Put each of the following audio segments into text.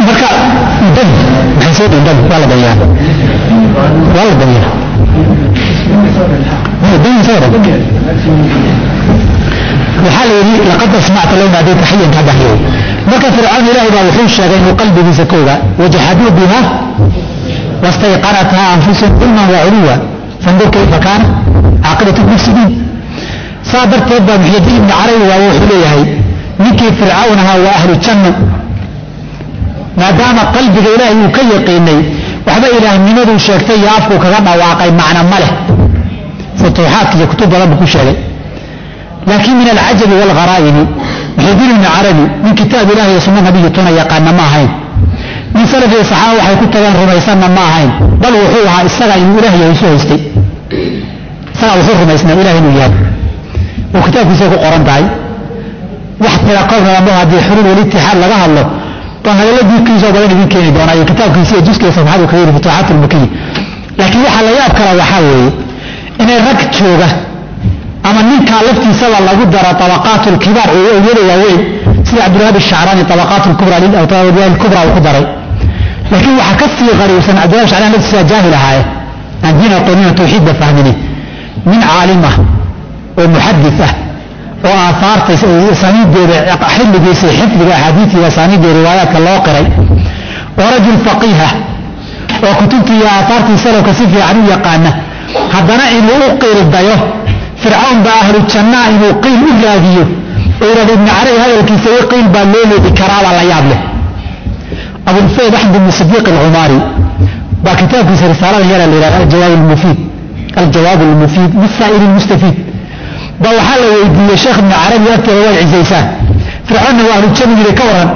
marka dad maxay soo dhihin dad waa la dayaa waa la dayaa waxaa la yidhi laqad asmacta low naadayta xayan ka baxyow marka fircawn ilaahay baa wuxuu sheegay inuu qalbigiisa ka ogaa wajaxaduu biha wastayqanathaa anfusahum dulman wa culuwa fandur kayfa kaana caaqibatu mufsidiin saa darteed baa muxyidiin ibni carabi waa wuxuu leeyahay ninkii fircawn ahaa waa ahlu janno maadaama qalbiga ilaahay uu ka yaqiinay waxba ilaahnimaduu sheegtay iyo afkuu kaga dhawaaqay macna ma leh futuuxaadka iyo kutub badan buu ku sheegay laakiin min alcajabi waalgharaa'imi muxidiin ibni carabi nin kitaab ilahi iyo sunno nabiyi tuna yaqaana ma ahayn nin salaf iyo saxaaba waxay ku tageen rumaysanna ma ahayn bal wuxuu ahaa isaga inuu ilaah yahay isu haystay isagaa wuxuu rumaysnaa ilaah inuu yahay oo kitaabkiisa ku qoran tahay wax tira qowlnamo haddii xuluul walitixaad laga hadlo baan hadalla diidkiisoo badan idin keeni doonaa iyo kitaabkiisa iyo juska safxadu kaga yiri futuuxaat almakiyi laakiin waxaa la yaab kala waxaa weeye inay rag jooga ama ninkaa laftiisaba lagu daro tabaqaat lkibaar iyada waaweyn sida cabdilwahab shacraani tabaqaat kubra kubra uu ku daray laakiin waxaa ka sii qariibsan cabdilwahab shacraan laftiisa jaahil ahaaye aan diin aqoonina tawxiidba fahmini nin caalim ah oo muxadis ah oo aahaarta asaaniideeda xilligiisa xifdiga axaadiis iyo asaaniidda riwaayaadka loo qiray oo rajul faqiiha oo kutubtii iyo aahaartii salafka si fiican u yaqaana haddana inuu u qiildayo fircawn baa ahlu jannaa inuu qiil u raadiyo oo yidhahdo ibni carabi hadalkiisa i qiil baa loo leedi karaabaa la yaab leh abulfayd axmed ibni sidiiq alcumaari baa kitaabkiisa risaalada yara la yidhahda aljawaab almufiid aljawaab almufiid lisaa'il almustafiid ba waxaa la weydiiyey sheekh ibni carabi agteeda waad cisaysaan fircoonna waa ahlu janna yidhi ka waran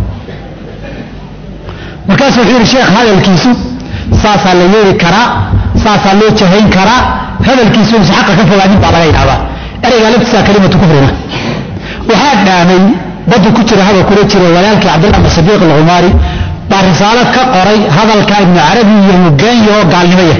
markaasuu wuxuu yidhi sheekh hadalkiisu saasaa la yeeri karaa saasaa loo jahayn karaa hadalkiisu is xaqa ka fogaanin baa laga yidhahdaa ereygaa laftiisa kalimatu kufrina waxaa dhaamay baddu ku jira hadal kula jiro walaalkii cabdillah bin sadiiq alcumaari baa risaalo ka qoray hadalka ibnu carabi iyo mugeenya oo gaalnimaya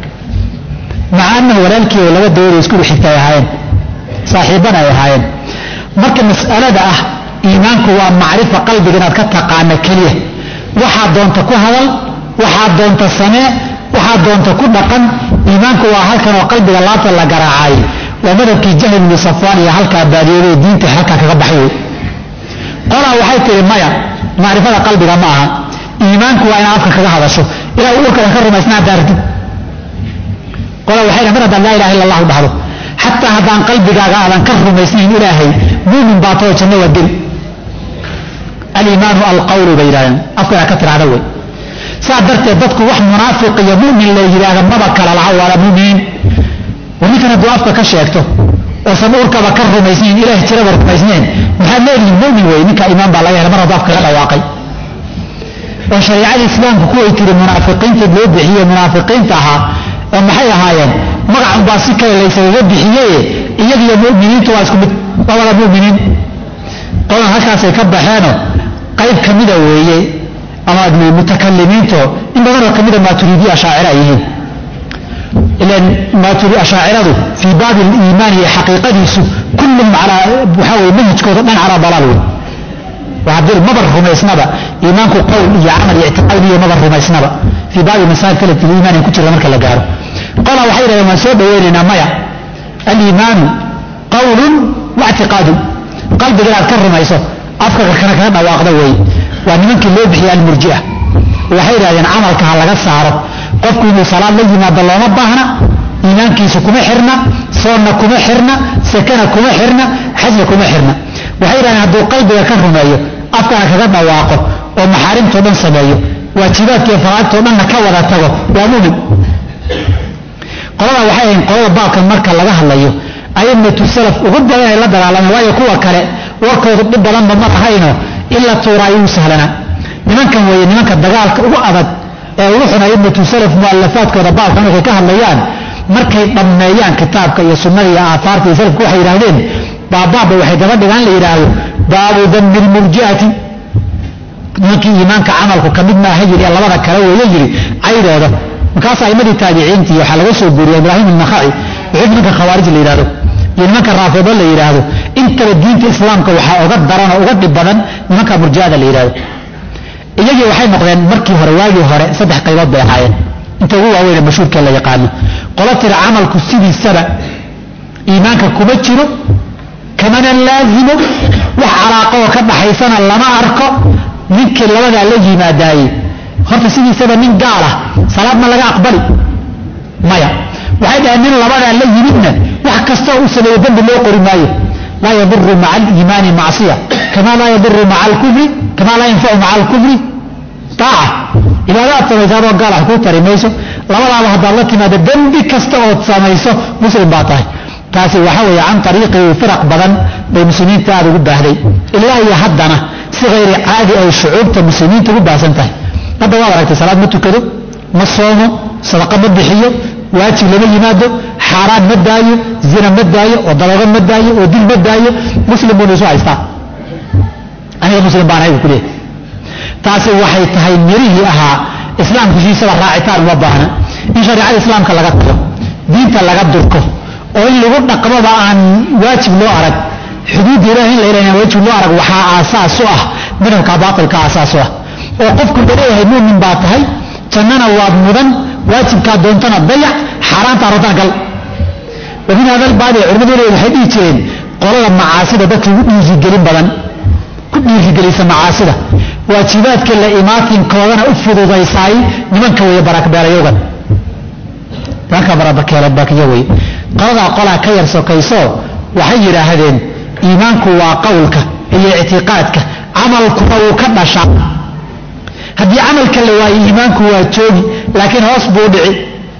maca annahu walaalkii oo laba dawlad isku xigta ay ahaayeen saaxiibbana ay ahaayeen marka mas'alada ah iimaanku waa macrifa qalbiga inaad ka taqaana keliya waxaad doonta ku hadal waxaad doonta samee waxaad doonta ku dhaqan iimaanku waa halkan oo qalbiga laabta la garaacay waa madhabkii jahl ibni safwaan iyo halkaa baadiyooday diinta halkaa kaga baxay wey qolaa waxay tihi maya macrifada qalbiga ma aha iimaanku waa inaad afka kaga hadasho ilaa urkada ka rumaysnaa daartid qolaa waxay mar haddaan laa ilaha illa allahu dhahdo xataa haddaan qalbigaaga aadan ka rumaysnayn ilaahay muumin baa too janno waa geli aliimaanu alqawlu bay yidhahdeen afka inaad ka tiraahda wey saa darteed dadku wax munaafiq iyo mumin la yidhaahda maba kala laha waala muminiin war ninkan hadduu afka ka sheegto oosan urkaba ka rumaysnayn ilaah jiraba rumaysnayn maxaad leedihin mumin wey ninka iimaan baa laga hela mar hadduu afka ka dhawaaqay oo shareicada islaamku kuway tiri munaafiqiinta loo bixiye munaafiqiinta ahaa oo maxay ahaayeen magacun baa si kale laysaga bixiyeye iyagiyo muminiintu waa isku mid waa wada muminiin qolan halkaasay ka baxeeno qayb ka mida weeye ama mutakalimiinto in badanoo ka mida maaturiidiya ashaacira ay yihiin ilan maaturi ashaaciradu fii baabi aliimaan iyo xaqiiqadiisu kullum calaa waxaa weye manhajkooda dhan calaa dalaal wey waxaa maba rumaysnaba iimaanku qowl iyo camal iyo ictiqaad iyo maba rumaysnaba fii baabi masaa'il kalati liimaan ay ku jirta marka la gaaro qolaa waxay yidhahdeen waan soo dhaweynaynaa maya aliimaanu qawlun wa ictiqaadun qalbiga inaad ka rumayso afka kana kaga dhawaaqda wey waa nimankii loo bixiyay almurjia waxay yidhahdeen camalka ha laga saaro qofku inuu salaad la yimaado looma baahna iimaankiisu kuma xirna soonna kuma xirna sakana kuma xirna xajna kuma xirna waxay yidhahdeen hadduu qalbiga ka rumeeyo afkana kaga dhawaaqo oo maxaarimtao dhan sameeyo waajibaadka iyo faraagtao dhanna ka wada tago waa mumin qolada waxay ahayn qolada baabkan marka laga hadlayo aimatu salaf ugu badan ay la dagaalameen waayo kuwa kale warkoodu dhib badanba ma ahayno in la tuuraayo u sahlanaa nimankan weeye nimanka dagaalka ugu adag ee ugu xun aimatu salaf mualafaadkooda baabka markay ka hadlayaan markay dhammeeyaan kitaabka iyo sunnada iyo aahaarta iyo salafku waxay yidhahdeen baabaabba waxay daba dhigaan la yidhaahdo baabu dambi lmurji'ati nimankii iimaanka camalku ka mid maaha yiri ee labada kale weeye yiri caydooda markaas aimadii taabiciintii waxaa laga soo guuriyay ibraahim النakhaci wuxuu nimanka khawaarij la yidhahdo iyo nimanka raafido la yidhaahdo intaba diinta islaamka waxaa uga daran oo uga dhib badan nimanka murjiada la yidhahdo iyagii waxay noqdeen markii hore waagii hore saddex qaybood bay ahaayeen inta ugu waaweyne mashhuurkee la yaqaano qolo tira camalku sidiisaba iimaanka kuma jiro kamana laazimo wax calaaqo oo ka dhaxaysana lama arko ninkii labadaa la yimaadaaye horta sidiisaba nin gaal ah salaadna laga aqbali maya waxay dhaheen nin labadaa la yimidna wax kastoo u sameeyo dembi loo qori maayo laa yaduru maca aliimaani macsiya kama laa yaduru maca alkufri kama laa yanfacu maca alkufri aaca cibaado aad samaysaadoo gaal ah kuu tari mayso labadaaba haddaad la timaado dembi kasta ood samayso muslim baa tahay taasi waxa weeye can ariiqi firaq badan bay muslimiinta aada ugu baahday ilaa iyo haddana si hayri caadi ay shucuubta muslimiinta ugu baahsan tahay hadda waad aragtay salaad ma tukado ma soomo sadaqa ma bixiyo waajib lama yimaado xaaraan ma daayo zina ma daayo oo daloogo ma daayo oo dil ma daayo muslim buuna isu haystaa aniga muslim baan ahay buu ku leeyahy taasi waxay tahay mirihii ahaa islaamku siisaba raacitaan uma baahna in shareicada islaamka laga tago diinta laga durko oo in lagu dhaqmoba aan waajib loo arag xuduudda ilahi in la ilaha waajib loo arag waxaa aasaas u ah madhabka baatilka aasaas u ah oo qofku laleeyahay muumin baa tahay jannana waad mudan waajibkaa doontana dayac xaaraanta rotaan gal wamin hadalbaadi culimadu le waxay dhihi jireen qolada macaasida dadka ugu dhiirigelin badan ku dhiirigelisa macaasida waajibaadka la imaatinkoodana u fududaysaay nimanka weeye barakbeelayogan nimanka barabakeelabakiyo wey qoladaa qolaa ka yar sokayso waxay yidhaahdeen iimaanku waa qowlka iyo ictiqaadka camalkuna wuu ka dhashaa haddii camalka la waayo iimaanku waa joogi laakiin hoos buu dhici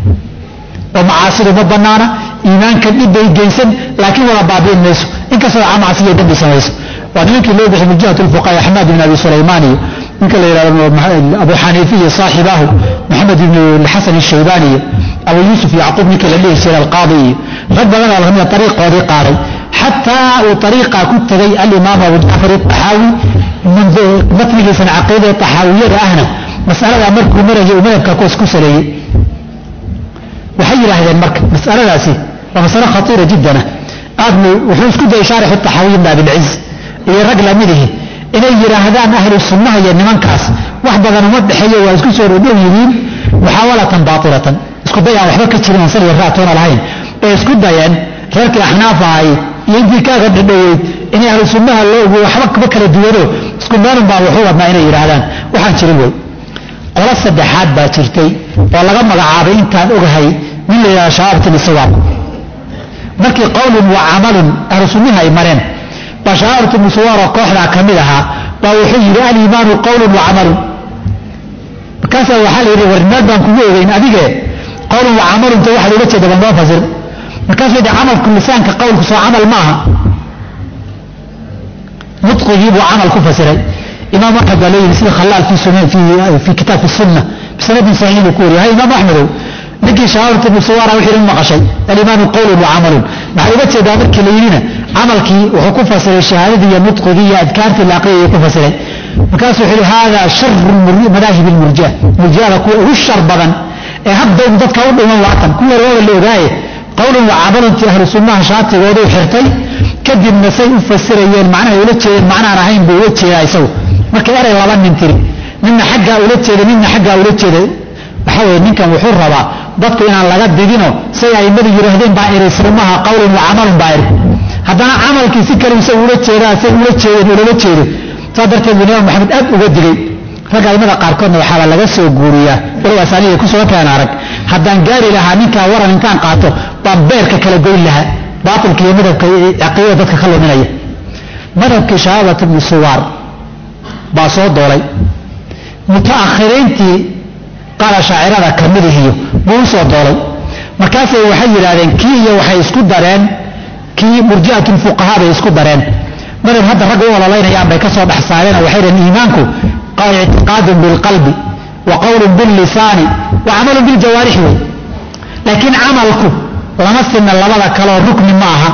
oo macaasidu ma banaana iimaanka dhibbay geysan laakiin wada baabi'in mayso inkastoo macasiya dembi samayso waa nimankii loo bixi min jihat lfuqaha axmed ibn abi sulaymaan iyo ninka la yidhahdo abu xaniifa iyo saaxibaahu maxamed ibn xasan ishaybaani iyo abu yuusuf yacquub ninkii la dhihi jiray alqaadi iyo rag badan oo lamida ariiqoodii qaaday xataa uu ariiqa ku tegay alimaam abu jacfar aaxaawi matnigiisana caqiidada taxaawiyada ahna masaladaa markuu marayay uu madhabka kuwas ku saleeyey waxay yidhaahdeen marka masaladaasi waa masalo khatiira jiddana aad wuxuu isku dayay shaarixu taxaawiy ibn abilciz iyo rag lamidihi inay yidhaahdaan ahlu sunnaha iyo nimankaas wax badan uma dhexeeyo waa isku soo dhodhow yihiin muxaawalatan baailatan isku day aan waxba ka jirin aan saliya raatoona lahayn ee isku dayeen reerkii axnaaf ahay iyo intii kaaga dhadhoweyd inay ahlu sunnaha loogu waxba kaba kala duwano isku meelun baa wuxuu wadnaa inay yidhaahdaan waxaan jirin wey qolo saddexaad baa jirtay oo laga magacaabay intaan ogahay nin la yidhahdo shabaabtin isawaab markii qowlun wa camalun ahlu sunnihi ay mareen baa shabaabtin musawaaroo kooxdaa ka mid ahaa baa wuxuu yidhi aliimaanu qowlun wa camalun markaasaa waxaa la yidhi warnimaad baan kugu ogeyn adige qowlun wa camalunta waxaad uga jeeda bal noo fasir markaasuu yidhi camalku lisaanka qowlku soo camal maaha nudqigii buu camal ku fasiray imaam axmed baa leeyihi sida khalaal fii kitaab sunna bisanadin saxiix buu ku wariya hay imaam axmedow ninkii shahaadatu musawara wixii dhan maqashay alimaanu qowlun wa camalun maxaa uga jeedaa markii la yidhina camalkii wuxuu ku fasiray shahaadadii iyo nudqigii iyo adkaartii la aqriyayuu ku fasiray markaasuu wuxuu yihi hada sharu madaahib lmurjia murjiada kuwa ugu shar badan ee hadda un dadka u dhiman waatan kuwa waaba la ogaaye qowlun wa camaluntii ahlu sunnaha shaatigoodu xirtay kadibna say u fasirayeen macnahay ula jeedeen macnaan ahayn buu ula jeedaa isagu marka erey laba nin tiri midna xaggaa ula jeeda midna xaggaa ula jeeda waxa weye ninkan wuxuu rabaa dadku inaan laga didino say aimadu yidhaahdeen baa iri silmaha qowlun wa camalun baa iri haddana camalkii si kale isagu ula jeedaa say ula jeedeen ulama jeedo saa darteed buu imaam maxamed aad uga digay ragga aimada qaarkoodna waxaaba laga soo guuriyaa walow asaaniga kusoo keen arag haddaan gaari lahaa ninkaa waran intaan qaato baan beerka kala goyn lahaa baatilka iyo madhabka caqiidada dadka ka luminaya madhabkii shahaadat ibnu suwaar baa soo doolay mutaakhiriintii qaala shaacirada ka midihiyo buu u soo doolay markaasay waxay yidhaahdeen kii iyo waxay isku dareen kii murji'atu lfuqahaa bay isku dareen madhab hadda ragga u ololaynayaan bay ka soo dhex saareen waxay dhaheen iimaanku ictiqaadun bilqalbi wa qowlun billisaani wa camalun biljawaarixi wey laakiin camalku lama sinna labada kaleoo rukni ma aha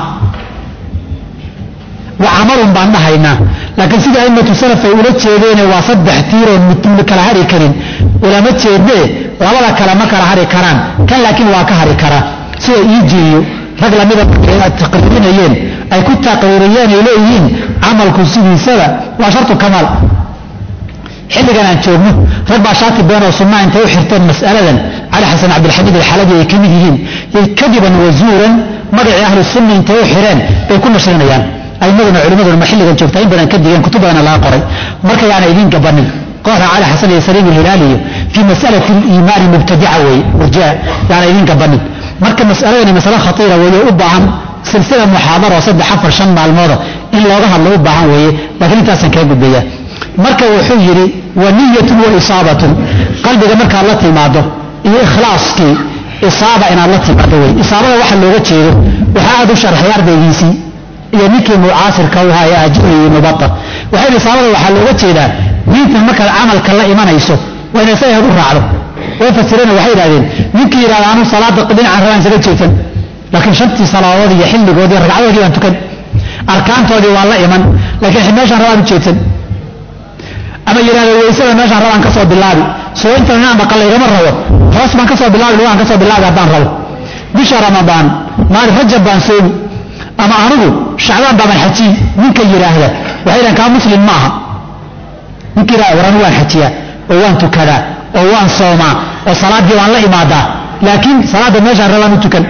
wa camalun baan dhahaynaa laakiin sida aimatu salaf ay ula jeedeene waa saddex tiiroon mutmid kala hari karin ulama jeedee labada kale ma kala hari karaan kan laakiin waa ka hari karaa sida iijiiyo rag lamida ay taqriirinayeen ay ku taqriiriyeen ay leeyihiin camalku sidiisaba waa shartu kamaal xilligan aan joogno rag baa shaati been oo sunnaa intay u xirteen mas'aladan cali xasan cabdilxamiid alxalabi ay ka mid yihiin yay kadiban wazuuran magacii ahlu sunna intay u xireen bay ku nashrinayaan aimaduna culimaduna ma xilligan joogtaa in badan ka digeen kutub badana laga qoray marka yaana idiin gabanin kooxda cali xasan iyo saliim alhilaali iyo fii masalati liimaani mubtadica weeye murjia yaana idiin gabanin marka mas'aladani masale khatiira weeye u baahan silsila muxaadaro saddex afar shan maalmooda in looga hadlo u baahan weeye laakiin intaasaan kaga gudbaya marka wuxuu yidhi wa niyatun wa isaabatun qalbiga markaad la timaado iyo ikhlaaskii isaaba inaad la timaado wey isaabada waxa looga jeedo waxaa aad u sharxay ardaygiisii iyo ninkii mucaasirka u ahaa ee ajuri iyo mubata waxay isaabada waxaa looga jeedaa diintan markaad camalka la imanayso waa ina isaga u raacdo way fasireen waxay yidhahdeen ninkii yidhahda anu salaada dhinacan rabaan isaga jeedsan laakiin shantii salaadood iyo xilligoodii ragcadoodii baan tukan arkaantoodii waa la iman laakiin meeshaan rabaan u jeedsan ama yidhahda waysada meeshaan rabaan ka soo bilaabi soo intan inaan dhaqan laygama rabo hoos baan ka soo bilaabi lugaan ka soo bilaabi haddaan rabo bisha ramadaan maalin rajab baan soomi ama anigu shacbaan baaban xajiyi ninka yidhaahda waxay dhahan kaa muslim ma aha ninka yidhahda war anigu waan xajiyaa oo waan tukadaa oo waan soomaa oo salaaddii waan la imaadaa laakiin salaadda meeshaan rabaan u tukan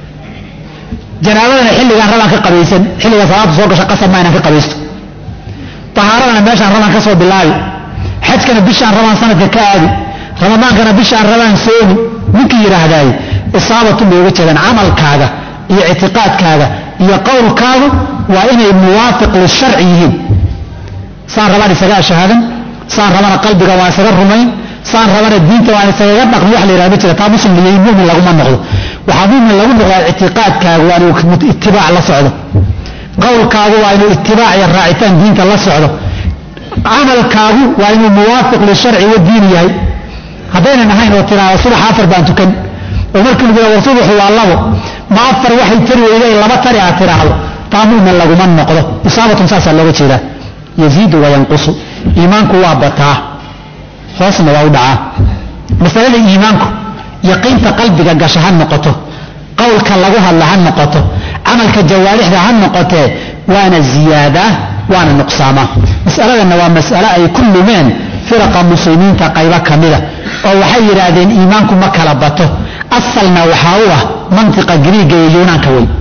janaabadana xilligaan rabaan ka qabaysan xilliga salaadda soo gasha qasab ma inaan ka qabaysto tahaaradana meeshaan rabaan ka soo bilaabi xajkana bishaan rabaan sanadka ka aadi ramadaankana bishaan rabaan soomi ninkii yidhaahdaay isaabatun bay uga jeedaan camalkaaga iyo ictiqaadkaaga iyo qowlkaagu waa inay muwaafiq lisharci yihiin saan rabaan isaga ashahaadan saan rabana qalbiga waan isaga rumayn saan rabana diinta waan isagaga dhaqmi wax la yidhahda ma jira taa muslim iyo mumin laguma noqdo waxaa mumin lagu noqdaa ictiqaadkaagu waa inuu itibaac la socdo qowlkaagu waa inuu itibaac iyo raacitaan diinta la socdo camalkaagu waa inuu muwaafiq lisharci wa diin yahay haddaynan ahayn oo tiraahdo subax afar baan tukan oo markii lagu war subaxu waa labo ma afar waxay tari weyday laba tari aad tiraahdo taa mumin laguma noqdo isaabatun saasaa looga jeedaa yaziidu wayanqusu iimaanku waa bataa hoosna waa u dhacaa masalada iimaanku yaqiinta qalbiga gasha ha noqoto qowlka lagu hadla ha noqoto camalka jawaarixda ha noqotee waana ziyaadaa waana nuqsaamaa masaladanna waa mas'ale ay ku lumeen firaqa muslimiinta qaybo ka mida oo waxay yidhaahdeen iimaanku ma kala bato asalna waxaa u ah mantiqa griiga iyo yuunaanka wey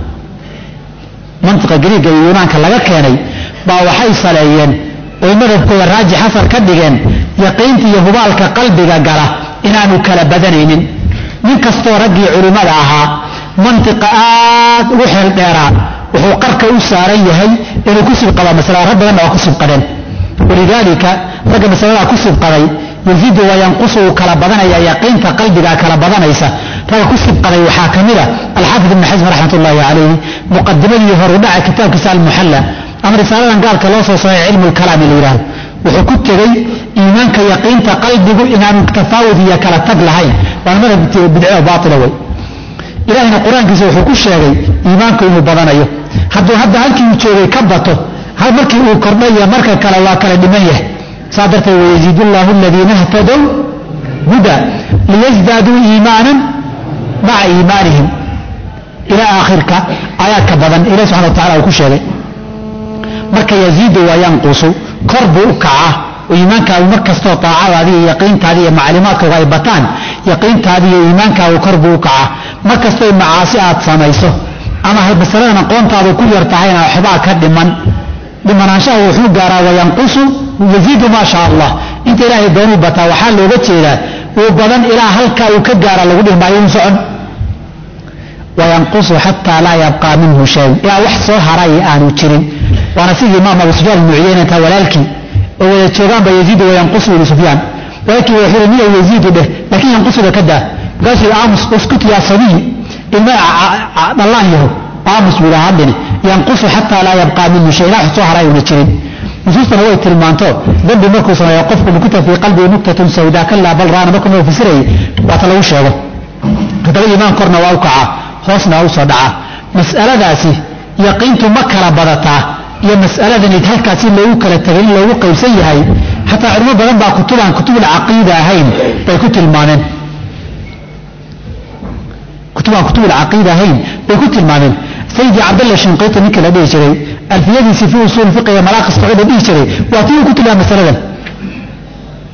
mantiqa griiga iyo yuunaanka laga keenay baa waxay saleeyeen oy madhabkooda raajix asar ka dhigeen yaqiinta iyo hubaalka qalbiga gala inaanu kala badanaynin nin kastoo raggii culimmada ahaa mantiqa aad ugu xeel dheeraa wuxuu qarka u saaran yahay inuu ku sibqaba masalada rag badanna waa ku sibqadeen walidaalika ragga masaladaa ku sibqaday yaziidu wayanqusu uu kala badanaya yaqiinta qalbigaa kala badanaysa ragga ku sibqaday waxaa ka mid a alxaafid ibni xasm raxmat ullaahi calayhi muqadimadii horudhaca kitaabkiisa almuxalla ama risaaladan gaalka loo soo saaray cilmu lkalaami la yidhahdo wuxuu ku tegey iimaanka yaqiinta qalbigu inaanu tafaawud iyo kala tag lahayn waana madhab bidco baatila wey ilahina qur-aankiisa wuxuu ku sheegay iimaanku inuu badanayo hadduu hadda halkii uu joogay ka bato markii uu kordhaya marka kale waa kala dhiman yahay saa darteed wayaziid llaahu aladiina htadow huda liyasdaaduu iimaanan maca iimaanihim ilaa aakhirka aayaadka badan ilahi subxana wa tacala uu ku sheegay marka yaziidu waa yanqusu kor buu u kacaa oo iimaankaagu mar kastoo taacadaadi iyo yaqiintaadi iyo macluumaadkaagu ay bataan yaqiintaadi iyo iimaankaagu kor buu u kacaa mar kastoo macaasi aad samayso ama masaladan aqoontaadu ku yar tahayna waxbaa ka dhiman dhimanaanshaha wuxuu gaaraa wayanqusu yaziidu maa shaa allah inta ilaahay doonuu bataa waxaa looga jeedaa uu badan ilaa halkaa uu ka gaara lagu dhihi maayo uu socon wayanqusu xataa laa yabqaa minhu shay ilaa wax soo haray aanu jirin waana sidii imaam abu sufyaan muciyeen intaa walaalkii oo wada joogaanba yaziidu wayanqusu ibnu sufyaan walaalkii wuxuu niya yaziidu dheh laakiin yanqusuda ka daa markaasuu aamus uskut yaa sabiy ilma dhallaan yaho aamus buu dhaha hadhine yanqusu xataa laa yabqaa minhu shay ilaa wax soo haray una jirin nusuustana way tilmaanto dambi markuu sameeyo qofku nukuta fii qalbihi nuktatun sawdaa kalaa bal raana markuu noo fasirayay waata lagu sheego haddaba iimaan korna waa u kacaa hoosna waa u soo dhacaa mas'aladaasi yaqiintu ma kala badataa iyo mas'aladan halkaasi loogu kala tegay in loogu qaybsan yahay xataa culimo badan baa kutubaan kutubul caqiida ahayn bay ku tilmaameen kutubaan kutubul caqiida ahayn bay ku tilmaameen sayidi cabdalla shinqiiti ninkii la dhihi jiray alfiyadiisi fi usuul fiqiga malaaqis sacuuda dhihi jiray waa tii uu ku tilmaamay masaladan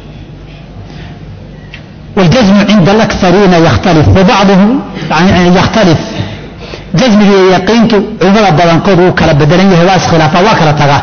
waljasmu cinda alaksariina yakhtalif wabacduhum yakhtalif jasmiga iyo yaqiintu culimada badankood wuu kala bedelan yahay waa iskhilaafaa waa kala tagaa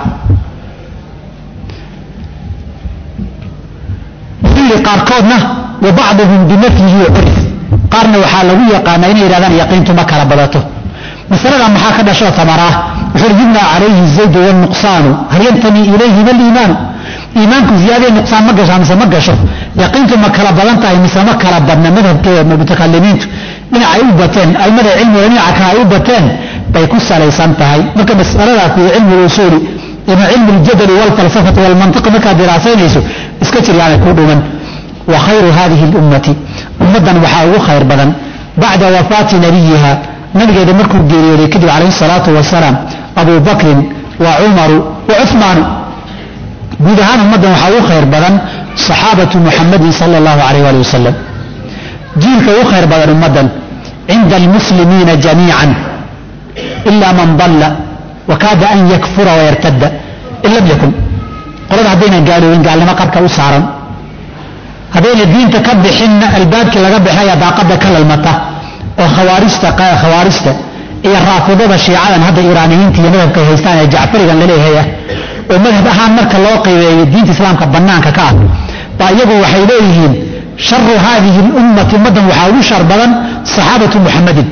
xilli qaarkoodna wa bacduhum binafyihi curif qaarna waxaa lagu yaqaanaa inay yidhahdaan yaqiintu ma kala badato masalada maxaa ka dhashoo tamaraa wuxuu yibna calayhi zaydu walnuqsaanu hal yantami ilayhi maliimaanu iimaanku ziyaadee nuqsaan ma gashaa mise ma gasho yaqiintu ma kala badan tahay mise ma kala badna madhabkee mutakalimiintu dhinacay u bateen aimada cilmiga dhinaca kale ay u bateen bay ku salaysan tahay marka masalada fii cilmi lusuuli ima cilmi ljadali walfalsafati walmantiqi markaad diraasaynayso iska jir yaanay ku dhuman wa khayru hadihi lummati ummaddan waxaa ugu khayr badan bacda wafaati nabiyiha nabigeeda markuu geeriyooday kadib calayhi salaatu wasalaam abu bakrin wa cumaru wa cumaanu guud ahaan ummaddan waxaa ugu khayr badan saxaabatu muxamadin sala allahu alayh ali wasalam jiilka ugu khayr badan ummaddan cinda almuslimiina jamiican ila man dalla wakaada an yakfura wayartadda in lam yakun qolada haddaynan gaaloobin gaalnimo qabka u saaran haddayna diinta ka bixinna albaabkii laga bixinaya daaqadda ka lalmata oo khawaarijta khawaarijta iyo raafidada shiicadan hadda iiraaniyiinta iyo madhabka ay haystaan ee jacfarigan laleeyahay ah oo madhab ahaan marka loo qiimeeyo diinta islaamka bannaanka ka ah baa iyagu waxay leeyihiin sharu haadihi lummati ummaddan waxaa ugu shar badan saxaabatu muxamadin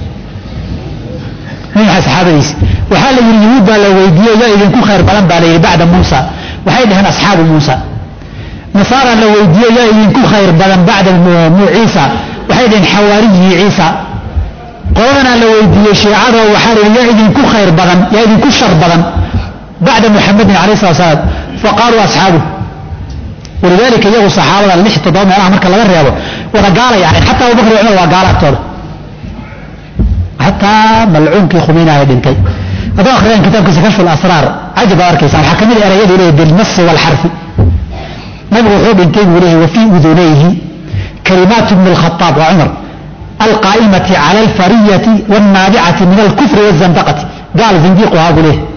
minaxa saxaabadiisi waxaa la yidhi yuhuud baa la weydiiye yaa idinku khayr badan baa la yidhi bacda muusa waxay dhaheen asxaabu muusa nasaara la weydiiye yaa idinku khayr badan bacda ciisa waxay dhaheen xawaariyii ciisa qoladana la weydiiyey shiicada waxaa la yidhi yaa idinku khayr badan yaa idinku shar badan bacda muxamadin alayh slat slaam faqaaluu asxaabu walidaalika iyagu saxaabada lix toddoba meelaha marka laga reebo wada gaalay ahayd xataa abubakr cumar waa gaala agtooda xataa malcuunkii khumiinaha dhintay hadduu akhriyaan kitaabkiisa kashfu lasraar cajib baad arkaysaa waxaa ka mid erayadu leeyahy bilnasi waalxarfi nabigu wuxuu dhintay buu leeyahy wafii udunayhi kalimaatu bni lkhataab waa cumar alqaa'imati cala alfariyati waalnaabicati min alkufri waazandaqati gaal zindiiqu ahaa buu leeyahy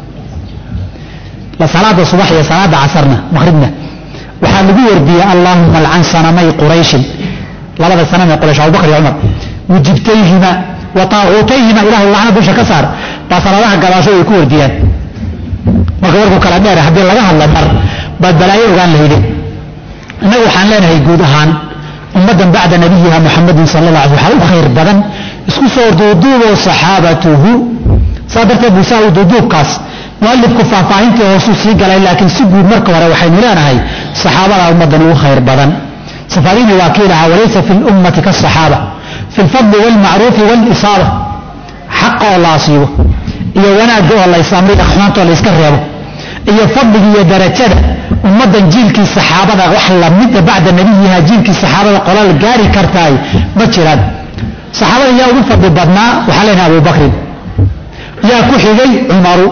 la salaada subax iyo salaada casarna maqribna waxaa lagu wardiyey allaahuma alcan sanamay qurayshin labada sanam ee quraysh abubakr iyo cumar wujibtayhima wa taacuutayhima ilahu lacna dusha ka saar baa salaadaha gadaasho ay ku wardiyaan marka warku kala dheer haddii laga hadla mar baad balaayo ogaan lahayde innagu waxaan leenahay guud ahaan ummaddan bacda nabiyiha muxamadin sala alla alay waxaa u khayr badan isku soo duuduuboo saxaabatuhu saa darteed busaa u duuduubkaas mualifku faahfaahintii hoosuu sii galay laakiin si guud marka hore waxaynu leenahay saxaabada ummaddan ugu khayr badan safarini waa kii lahaa walaysa fi lummati kaasaxaaba fi lfadli waalmacruufi waalisaaba xaqa oo la asiibo iyo wanaagga oo laysamriga xumaanta oo layska reebo iyo fadliga iyo darajada ummaddan jiilkii saxaabada wax lamida bacda nabiyiha jiilkii saxaabada qolal gaari kartaay ma jiraan saxaabada yaa ugu fadli badnaa waxaa leenahay abubakrin yaa ku xigay cumaru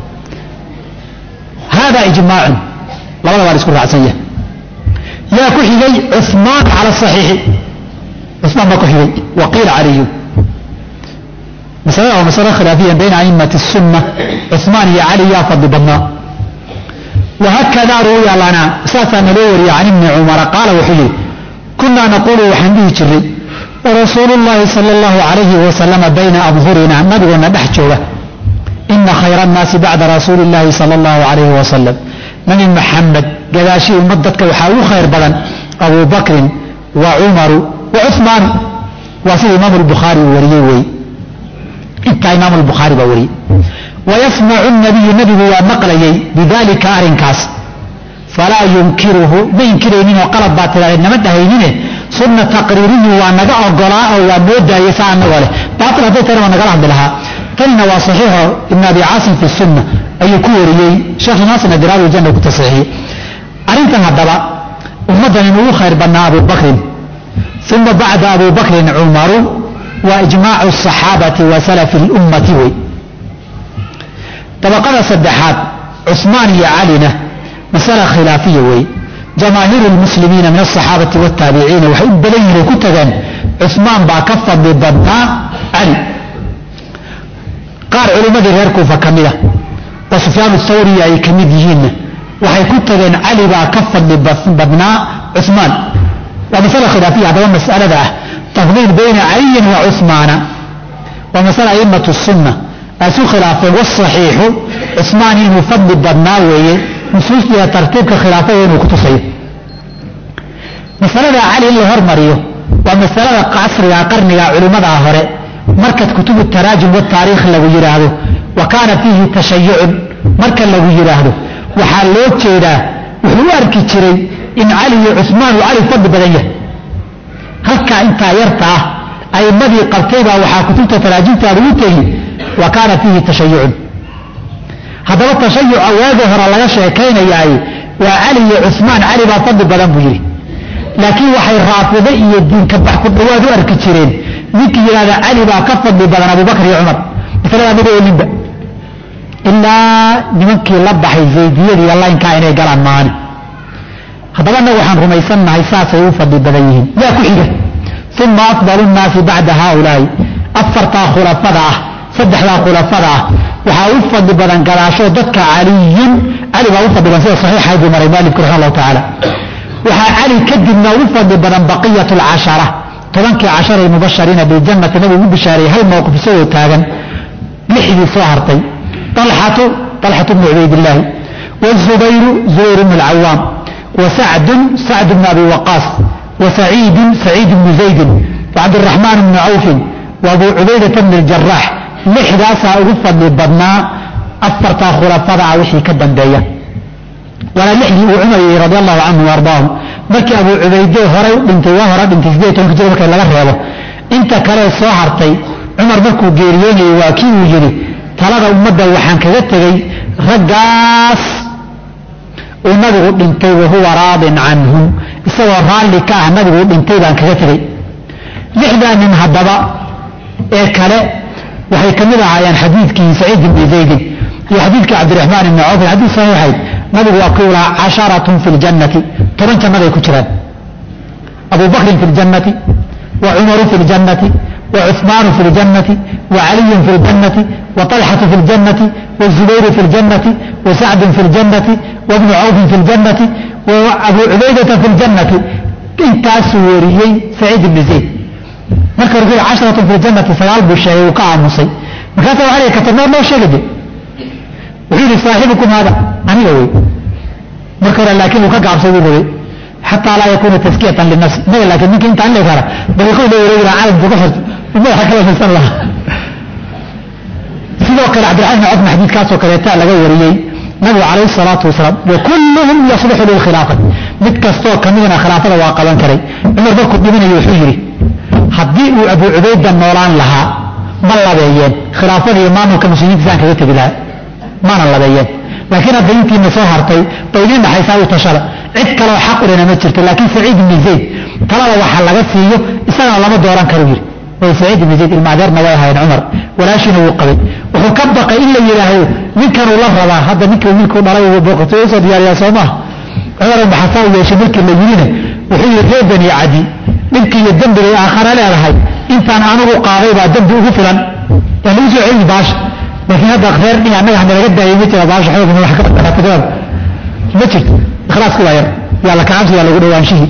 hada ijmaacun labada waa la isku raacsan yahay yaa ku xigay cumaan cala saxiixi cumaan baa ku xigay waqiila caliyun masalada waa masalo khilaafiya bayna aimati الsunna cumaan iyo cali yaa fadli badnaa wahakada ruwiya lana saasaa naloo wariya can ibni cumara qaala wuxuu yihi kunaa naqulu waxaan dhihi jiray warasuulu llahi sala اllahu alayhi wasalama bayna abhurina nabigoona dhex jooga ina khayra annaasi bacda rasuuli اllahi sala اllahu alayhi wasalam nabi maxamed gadaashii ummad dadka waxaa ugu khayr badan abu bakrin wa cumaru wa cumaanu waa sida imaamu lbukhaari uu wariyey wey intaa imaamu lbukhaari baa wariyey wayasmacu nabiyu nabigu waa maqlayay bidalika arrinkaas falaa yunkiruhu ma inkirayninoo qalab baa tidhahdee nama dhahaynine sunna taqriiriyu waa naga ogolaa oo waa noo daayay saa anagoo leh baatil hadday tana waa nagala hadli lahaa tanina waa saxiixo ibn abi caasim fi sunna ayuu ku wariyey sheekh naasirna diraawi janna ku tasiixiyey arrintan haddaba ummaddan in ugu khayr badnaa abu bakrin uma bacda abu bakrin cumaru waa ijmaacu asaxaabati wa salafi lummati wey dabaqada saddexaad cusmaan iyo calina masala khilaafiya wey jamaahiiru lmuslimiina min asaxaabati wataabiciina waxay u badan yihin ay ku tageen cusmaan baa ka fadli badnaa cali qaar culimmadii reer kuufa ka mida oo sufyaan thawriya ay ka mid yihiinna waxay ku tageen cali baa ka fadli badnaa cumaan waa masala khilaafiya haddaba mas'alada ah tafdiil bayna caliyin wa cusmaana waa masala aimatu sunna ay isu khilaafeen wasaxiixu cusmaan inuu fadli badnaa weeye nusuustiida tartiibka khilaafada inuu ku tusayo masalada cali in la hormariyo waa masalada casriga qarniga culimmadaa hore markaad kutubu taraajum wataariikh lagu yidhaahdo wa kaana fiihi tashayucun marka lagu yidhaahdo waxaa loo jeedaa wuxuu u arki jiray in cali iyo cusmaan uu cali fadli badan yahay halkaa intaa yarta ah aimmadii qabtaybaa waxaa kutubta taraajimtaada u tegi wa kaana fiihi tashayucun haddaba tashayuca waagi hore laga sheekaynayaay waa cali iyo cusmaan cali baa fadli badan buu yidhi laakiin waxay raafide iyo diinka bax ku dhawaad u arki jireen ninkii yidhahda cali baa ka fadli badan abubakar iyo cumar masalada mid oolinba ilaa nimankii la baxay zaydiyada iyo laynkaa inay galaan maani haddaba annagu waxaan rumaysannahay saasay u fadli badan yihiin yaa ku xiga uma afdalu nnaasi bacda haaulaai afartaa khulafada ah saddexdaa khulafada ah waxaa u fadli badan gadaasho dadka caliyun cali baa u fadli badan sida saxiixayd buu maray maalibku raxima allahu tacaala waxaa cali kadibna u fadli badan baqiyat lcashara tobankii cashara mubashariina biljannati nabigu u bishaareeyey hal mowqif isagoo taagan lixdii soo hartay alxatu alxatu bnu cubaydillaahi wazubayru zubayr bnu alcawaam wasacdun sacd bnu abi waqaas wasaciidun saciid bnu zaydin wacabdiraxmaan bnu cawfin waabuu cubaydata bni ljarax lixdaasaa ugu fadli badnaa afartaa khulafada ah wixii ka dambeeya waana lixdii uu cumar yihi radi allahu canhu ardaahum markii abuu cubayde horay u dhintay waa hore dhintay sideed tobanka jir marka laga reebo inta kalee soo hartay cumar markuu geeriyoonayay waa kii uu yidhi talada ummadda waxaan kaga tegey raggaas uu nabigu dhintay wahuwa raadin canhum isagoo raalli ka ah nabigu u dhintay baan kaga tegey lixdaa nin haddaba ee kale waxay ka mid ahaayeen xadiidkii saciid ibni zaydin iyo xadiidkii cabdiraxmaan ibni cawf xadiid saxiixayd nabigu waa kuu lahaa casharatun fi ljannati toban jannaday ku jiraan abu bakrin fi ljannati wa cumaru fi ljannati wa cuثmaanu fi ljannati wa caliyun fi ljannati wa طalxatu fi ljannati wa zubayru fi ljannati wa sacdun fi ljannati wa bnu cawfin fi ljannati wa abu cubaydata fi ljannati intaasuu weriyey saciid ibni zayd marka hore casharatun fi ljannati sagaal buu sheegay uu ka aamusay markaasa waxa la katabnaa noo sheegade wuxuu yihi saaxibukum hada aniga wey marka hore laakiin uu ka gaabsay buu rabay xataa laa yakuuna taskiyatan linafsi inaga laakiin ninka intaan leeg hara dariiqoy la wareegi lahaa calamka ku xirto madaxa kala fisan lahaa sidoo kale cabdiraxmaan ibn cofna xadiidkaasoo kaleeta laga wariyey nabigu calayhi salaatu wasalaam wa kulluhum yasluxu lilkhilaafati mid kastoo kamidna khilaafada waa qaban karay cumar markuu dhimanayo wuxuu yidhi haddii uu abu cubayda noolaan lahaa ma labeeyeen khilaafada iyo maamulka muslimiinta saan kaga tegi lahaa maana labeeyeen laakiin hadda intiina soo hartay bay idin dhaxaysaa u tashada cid kaloo xaq ulena ma jirto laakiin saciid ibni zayd talada waxa laga siiyo isagana lama dooran karo yidhi way saciid ibni zayd ilmaadeerna way ahayn cumar walaashiina wuu qabay wuxuu ka baqay in la yidhaahdo ninkanuu la rabaa hadda ninkii wiilkuu dhalay booqato usoo diyaariyaa soo maha cumar maxasaa u yeeshay markii la yidhina wuxuu yidhi reer bani cadi dhibkii iyo dembigay aakhara leedahay intaan anugu qaaday baa dembi ugu filan waa lagu soo celini baasha laakiin hadda reer dhi annaga nalaga daayay ma jira baasha xoogna wax ka badanaatagada ma jirto ikhlaasku waa yar yaa la kacabsi yaa lagu dhawaanshihii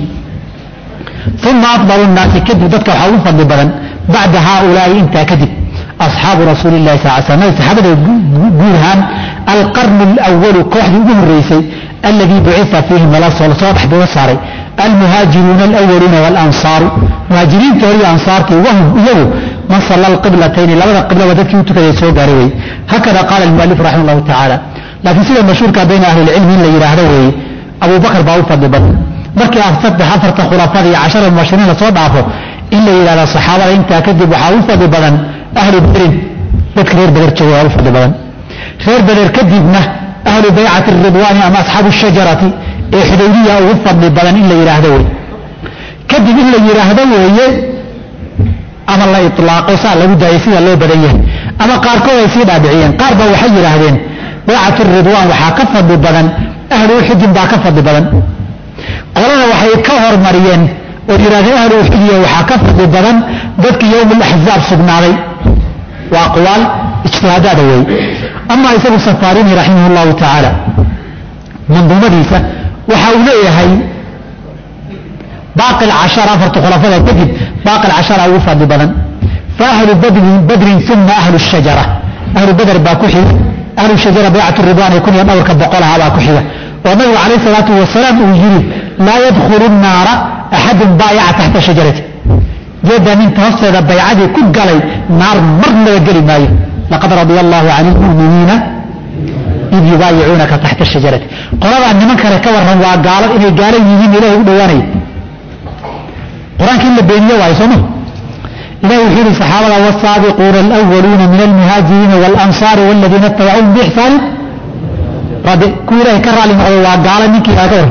uma afdalu nnaasi kadib dadka waxaa ugu fadli badan bacda haaulaai intaa kadib asxaabu rasuuli llahi sal slam saxaabada guud ahaan alqarnu alawalu kooxdii ugu horeysay alladii bucita fiihim lasoo dhexbooga saaray almuhaajiruuna alawaluuna walansaaru muhaajiriinta hor iyo ansaartii wahum iyagu man salla alqiblatayni labada qiblaba dadkii u tukaday soo gaaray weye hakada qaala almualif raxima allahu tacaala laakiin sida mashhuurka bayna ahlilcilmi in la yidhaahdo weeye abu bakr baa u fadli badan markii saddex afarta khulafada iyo cashara mubashiriin lasoo dhaafo in la yidhahdo saxaabada intaa kadib waxaa u fadli badan ahlu badrin dadka reer beder jooga waa u fadli badan reer beder kadibna ahlu baycati ridwaani ama asxaabu shajarati ee xudaybiya ugu fadli badan in la yidhaahdo wey kadib in la yidhaahdo weeye ama la ilaaqo saa lagu daayay sida loo badan yahay ama qaarkood ay sii dhaadhiciyeen qaar ba waxay yidhaahdeen baycatu ridwaan waxaa ka fadli badan ahlu uxudin baa ka fadli badan qolana waxay ka hormariyeen oo yidhahdeen ahlu uxudiya waxaa ka fadli badan dadkii yowm alaxzaab sugnaaday waa aqwaal ijtihaadaada weeye ama isagu safaarini raximah llahu tacaala manduumadiisa waxa uu leeyahay baaqi alcashara afarta khulafada kadib baaqi alcashara ugu fadli badan fa ahlu badrin badrin uma ahlu shajara ahlu badr baa ku xiga ahlu shajara baycatu ridwaan ay kun iyo dhowrka boqol ahaa baa ku xiga oo nabigu calayh salaatu wasalaam uu yidhi laa yadkhulu nnaara axadun baayaca taxta shajarati geedda ninta hoosteeda baycadii ku galay naar marnaba geli maayo laqad radia allahu can lmuminiina id yubaayicuunaka taxta shajarati qoladaa niman kale ka warran waa gaalo inay gaalo yihiin ilahay u dhowaanaya qur-aanka in la beeniyo waayo sooma ilahi wuxuu yihi saxaabada wsaabiquuna alwaluuna min almuhaajiriina walansaari waladiina itabacuuhum biixsaanin radi kuwa ilahay ka raali noqdo waa gaalo ninkii kaa ka warran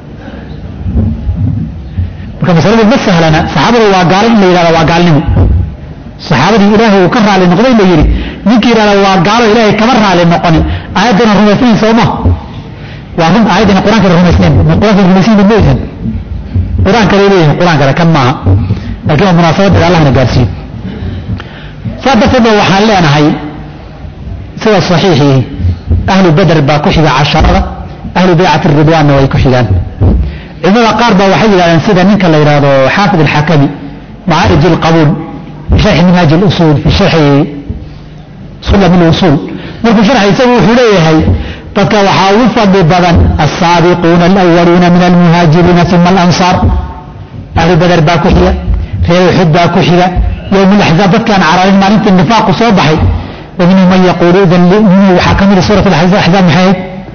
marka masaladu ma sahlana saxaabadu waa gaalo in la yidhahda waa gaalnimo saxaabadii ilaahay uu ka raali noqday la yidhi ninkii yidhahda waa gaalo ilaahay kama raali noqonin aayaddana rumaysnayn sooma waa run aayaddana qur-aankana rumaysnayn qur-aanka rumaysnayn maysan qur-aanka lay leeyahay qur-aankana kan maaha laakiin waa munaasabadda allahna gaarsiiyo saa darteed ba waxaan leenahay sida saxiixii ahlu badr baa ku xiga casharada ahlu baycati ridwaanna way ku xigaan culimada qaar baa waxay yidhahdeen sida ninka la yidhaahdo xaafid alxakami macaarij alqabuul fi sharxi minhaaj اlusul fi sharxi sulam اlusul markuu sharxay isagu wuxuu leeyahay dadka waxaa ugu fadli badan asaabiquuna alwaluuna min almuhaajiriina uma alansaar ahlu badr baa ku xiga reer uxud baa ku xiga yowm laxzaab dadkaan cararin maalintii nifaaqu soo baxay wa minhum man yaquulu idan minhu waxaa ka mida suurat axzaab maxay ahayd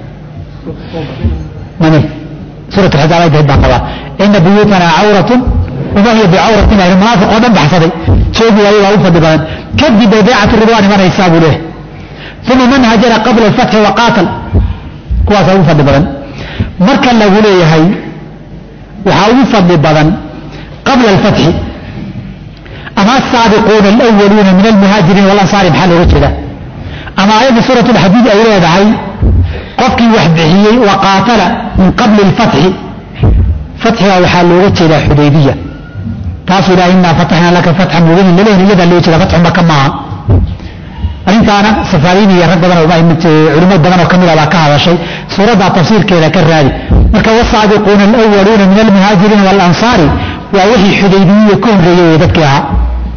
mani suurat axzaab ay tahayd baan qabaa ina buyuutana cawratun wama hiya bicawratin ayna munaafiq oo dhan baxsaday sheegi waayo waa u fadli badan kadib bay baycatu ridwaan imanaysaa buu leeyahay uma man hajara qabla alfatxi wa qaatal kuwaasaa ugu fadli badan marka lagu leeyahay waxaa ugu fadli badan qabla alfatxi ama asaabiquuna alwaluuna min almuhaajiriin walansaari maxaa looga jeeda ama aayadda suurat alxadiid ay leedahay qofkii wax bixiyey wa qaatala min qabli alfatxi fatxiga waxaa looga jeedaa xudaybiya taasuu ilaha inaa fataxnaa laka fatxan mubinan lalehin iyadaa looga jeeda fatxu maka maaha arrintaana safaariin iyo rag badan culimo badan oo kamid a baa ka hadashay suuraddaa tafsiirkeeda ka raadi marka wasaabiquuna alwaluuna min almuhaajiriina waalansaari waa wixii xudaybiyiya ka horreeyey ee dadkii ahaa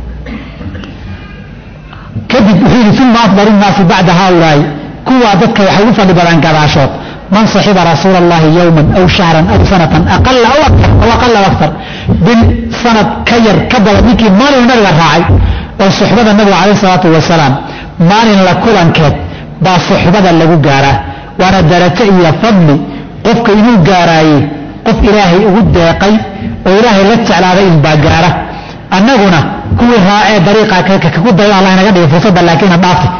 kadib wuxuu yidhi uma afdalu nnaasi bacda haaulaai kuwaa dadka waxay ugu fadli badan gadaashood man saxiba rasuula allahi yowman aw shahran aw sanatan aqala aw akar aw aqala aw aktar bil sanad ka yar ka badan ninkii maalin nabiga raacay oo suxbada nabiga calayh salaatu wasalaam maalin la kulankeed baa suxbada lagu gaaraa waana darajo iyo fadli qofka inuu gaaraayey qof ilaahay ugu deeqay oo ilaahay la jeclaaday inbaa gaara annaguna kuwii raacee dariiqa kagu dayo allah inaga dhigay fursadda laakiina dhaaftay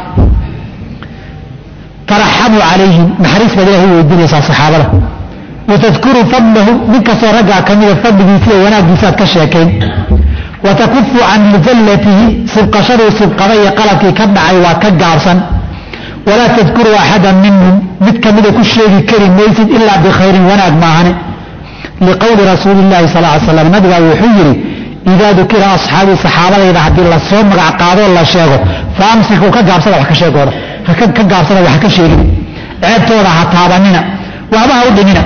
taraxamuu calayhim naxariis baad ilahay weydiinaysaa saxaabada watadkuru fadlahu nin kastoo raggaa ka mida fadligiisa iyo wanaaggiisaaad ka sheekayn watakufu can mujallatihi sibqashaduu sibqada iyo qalabkii ka dhacay waa ka gaabsan walaa tadkuru axadan minhum mid kamida ku sheegi kari maysid ilaa bikhayrin wanaag maahane liqowli rasuuli llahi sal ly slam nabigaa wuxuu yidhi idaa dukira asxaabii saxaabadayda haddii lasoo magac qaadoo la sheego fa amsiku ka gaabsada wax ka sheegooda ka gaabsada wax ka sheegin ceebtooda ha taabanina waxba ha u dhimina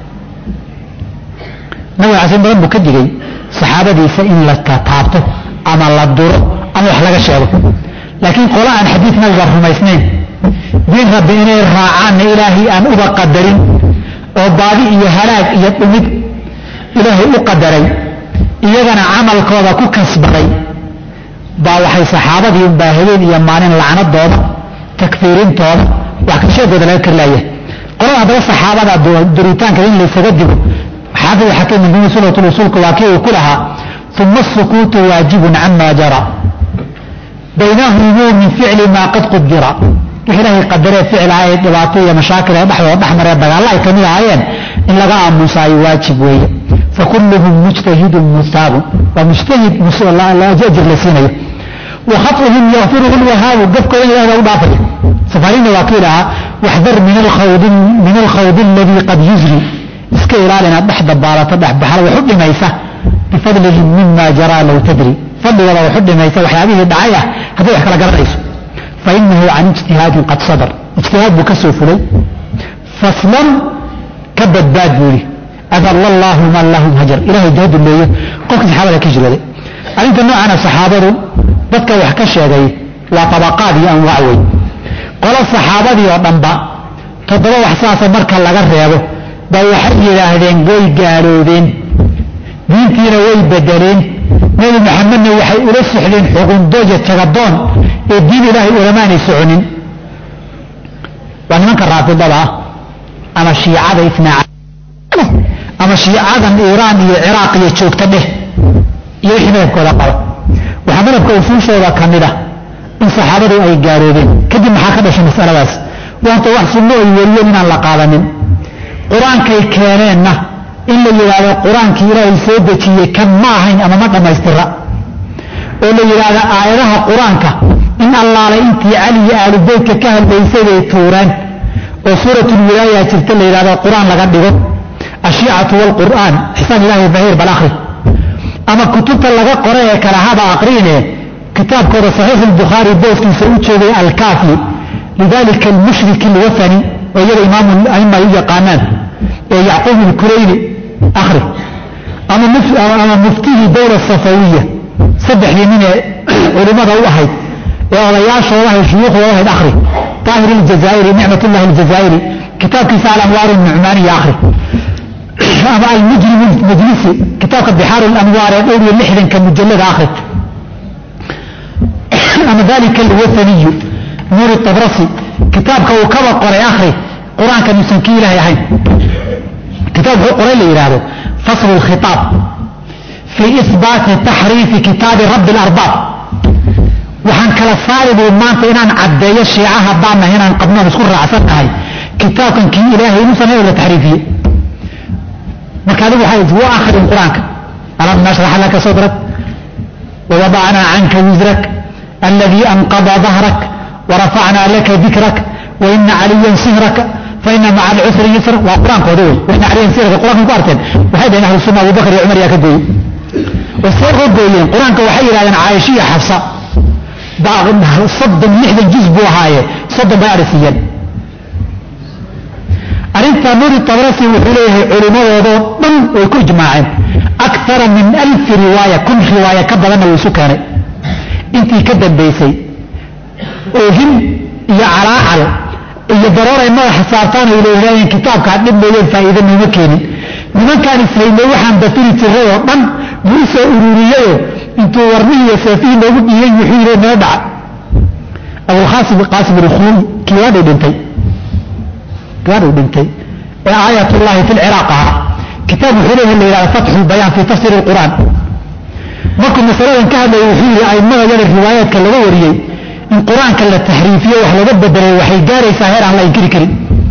nabiga casin badan buu ka digay saxaabadiisa in la taabto ama la duro ama wax laga sheego laakiin qola aan xadiid nabiga rumaysnayn diin rabbi inay raacaanna ilaahay aan uba qadarin oo baadi iyo halaag iyo dhumid ilaahay u qadaray iyagana camalkooda ku kasbaday baa waxay saxaabadii unbaa habeen iyo maalin lacnadooda takfiirintooda wax ka sheegooda laga karlaaya qolada haddaba saxaabada duritaanka in laysaga digo xaafid xakiim min sunnat usulka waa kii uu ku lahaa uma asukuutu waajibun cama jara baynahumu min ficli maa qad qudira wix ilaahay qadaree ficlaha ee dhibaato iyo mashaakil ee dhexdooda dhexmaree dagaalla ay kamid ahaayeen in laga aamusaayo waajib weeye fakulluhum mujtahidun musaabun waa mujtahid ajir la siinayo wa khat'uhum yakfiruhu lwahaabu gafkooda ilahda u dhaafaya safaarina waa kii lahaa waxdar min alkhawdi aladii qad yusri iska ilaali inaad dhex dabaalato dhexbaxla wax u dhimaysa bifadlihim mima jaraa low tadri fadligooda wax u dhimaysa waxyaabihii dhacay ah hadday wax kala garanayso fainahu can ijtihaadin qad sadar ijtihaad buu ka soo fulay faslan ka badbaad buu yidhi adalla allaahu man lahum hajar ilahay daaduleeyo qofka saxaabada ka hijrooday arrinta noocana saxaabadu dadka wax ka sheegay waa tabaqaad iyo anwaac wey qolo saxaabadii oo dhanba toddoba wax saasa marka laga reebo baa waxay yidhaahdeen way gaaloobeen diintiina way bedeleen nebi maxamedna waxay ula socdeen xugundoja jagadoon ee diin ilaahay ulamaanay soconin waa nimanka raafidada ah ama shiicada isnaaca ama shiicadan iiraan iyo ciraaq iyo joogta dheh iyo wixii madabkooda qaba waxaa madabka usuushooda ka mid ah in saxaabadu ay gaaloobeen kadib maxaa ka dhashay masaladaas waanta wax sunno ay wariyeen inaan la qaadanin qur-aankay keeneenna in la yidhaahdo qur-aankii ilaahay soo dejiyey kan ma ahayn ama ma dhammaystira oo la yidhaahdo aayadaha qur-aanka in allaale intii cali iyo aalubeytka ka hadlaysay bay tuureen oo suuratulwilaaya jirta la yidhahdo qur-aan laga dhigo ashiicatu waalqur'aan xisaan ilahi bahiir bal akhri ama kutubta laga qoray ee kale haba aqriine kitaabkooda saxiix albukhaari booskiisa u joogay alkaafi lidalika almushrik alwathani oo iyada imaamu aima ay u yaqaanaan ee yacquub ilkurayni akhri ama muftihii dowla safawiya saddexdii nin ee culimmada u ahayd ee odayaashooda ahayd shuyuukhdooda ahayd akhri daahir aljazaa'iri nicmatullahi aljazaa'iri kitaabkiisa alanwaar nucmaaniya akhri ama almujrim majlisi kitaabka bixaar alanwaar ee dhowr iyo lixdanka mujallada akhri ama dalika alwathaniyu nuuri tabrasi kitaabka uu kaba qoray akhri qur-aanka nuusan kii ilaahay ahayn kitaab wuxuu qoray la yidhaahdo fasl اlkhitaab fii ihbaati taxriifi kitaabi rabbi اlarbaab waxaan kala saari buu maanta inaan caddeeyo shiica haddaanah inaan qabnoon isku raacsan nahay kitaabkan kii ilaahay inuusan ahayn la taxriifiye marka adigu waxay wa akhrin qur-aanka alam nashrax laka sadrak wawadacnaa canka wisrak aladii anqada dahrak warafacnaa laka dikrak waina caliyan sihraka faina maca alcusri yusra waa qur-aankooda wey waina caliyan sihraka qur-aankan ku arteen waxay dhaheen ahlu sunna abubakar iyo cumar yaa ka gooyey way soo ka gooyeen qur-aanka waxay yidhahdeen caaisha iyo xafsa soddon lixdan juz buu ahaaye soddon bay arisiiyeen arrinta nuuri tabrasi wuxuu leeyahay culimmadoodoo dhan way ku ijmaaceen akara min alfi riwaaya kun riwaaya ka badanna wuu isu keenay intii ka dambaysay oohin iyo calaacal iyo darooray madaxa saartaan ay leeyihaayeen kitaabkaa dhib mooyeen faa'iida nooma keenin nimankaan ishaynay waxaan batiri jiray oo dhan buu u soo ururiyeyoo intuu warmihii iyo seefihii noogu dhiiyey wuxuu yidhi noo dhaca abulqaasim qaasim ilkhuuli kiwaadhay dhintay kiwaadhay dhintay ee aayatullaahi fi lciraaq ahaa kitaab wuxuu leeyahay la yidhahda fatxu lbayaan fii tafsiiri alqur'aan markuu masaladan ka hadlayay wuxuu yidhi aimada yada riwaayaadka laga wariyey in qur-aanka la taxriifiyo wax laga bedelay waxay gaaraysaa heer aan la inkiri karin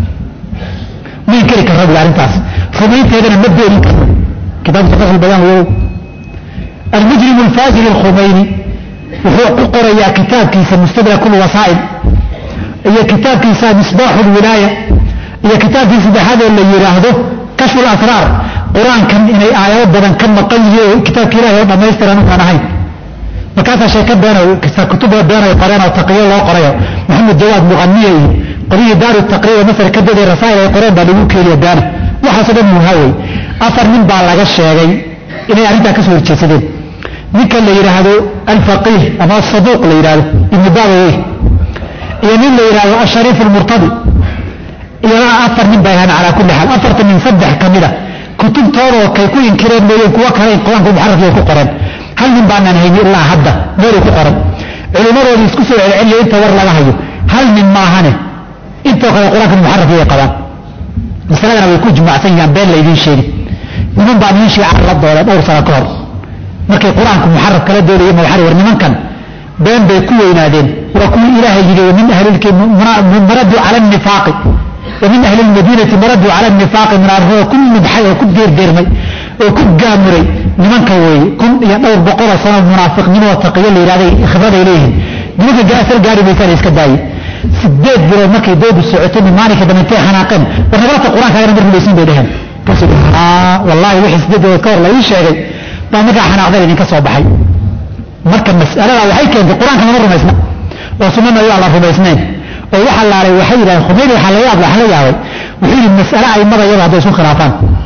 ma inkiri karra buui arrintaas rumaynteedana ma beenin karno kitaabka fatxu lbayaan wow almujrim alfaajir alkhumayni wuxuu ku qorayaa kitaabkiisa mustadrak lwasaa'il iyo kitaabkiisa misbaaxu lwilaaya iyo kitaabkii saddexaadoo la yidhaahdo kashfu lasraar qur-aankan inay aayado badan ka maqan yihiin oo kitaabka ilahi oo dhammaystiran ukaan ahayn markaasaa sheeko beenay kutuba beenay qoreen oo taqiyo loo qorayo maxamed jawaad muqaniya iyo qolyihii daaru taqriiba masar ka daday rasaa'il ay qoreen baa lagu keeniya beena waxaasoo dhan muhawey afar nin baa laga sheegay inay arrintaa ka soo horjeedsadeen ninka la yidhaahdo alfaqiih ama asaduuq la yidhahdo ibnu baabawey iyo nin la yidhahdo ashariif almurtadi iyana afar nin bay ahaan calaa kulli xaal afartan nin saddex ka mid a kutubtoodoo kay ku inkireen mooyeen kuwo kale qur-aanka muxarafkay ku qoreen hal nin baanaan hayni ilaa hadda meelay ku qoran culimmadoodii isku soo celceliyo inta war laga hayo hal nin maahane intoo kale qur-aanka muxarafkay qabaan masaladana way ku jimacsan yahaan been laydiin sheegi niman baa nin shiica la dooda dhowr sano ka hor markay qur-aanku muxaraf kala doodaya ma war nimankan been bay ku weynaadeen waa kuwii ilaahay yidhi min ahlimaraduu cala nifaaqi ومن أهل المدينة مردوا على النفاق من أرهو كل مدحي وكل دير ديرمي وكل قامري لمن كوي كن يدور بقرة سنة منافق من وتقيا اللي راضي خبر إليه لمن جاء أثر قاري بيسان يسكداي سديد بلو مكي دود السعوتين من مالك دمنتي حناقين ونبرت القرآن كان يرمي بيسين بيدهم كسب آه والله وحي سديد وكور لا يشيغي ما مكا حناقين إنك صوبحي marka mas'alada waxay keentay qur-aanka lama rumaysna oo sunnana waa la rumaysnayn oo waxa laalay waxay yidhahdeen khumeyni waxaa la yaab waxaa la yaabay wuxuu yidhi mas'ale aimada iyada hadday isu khilaafaan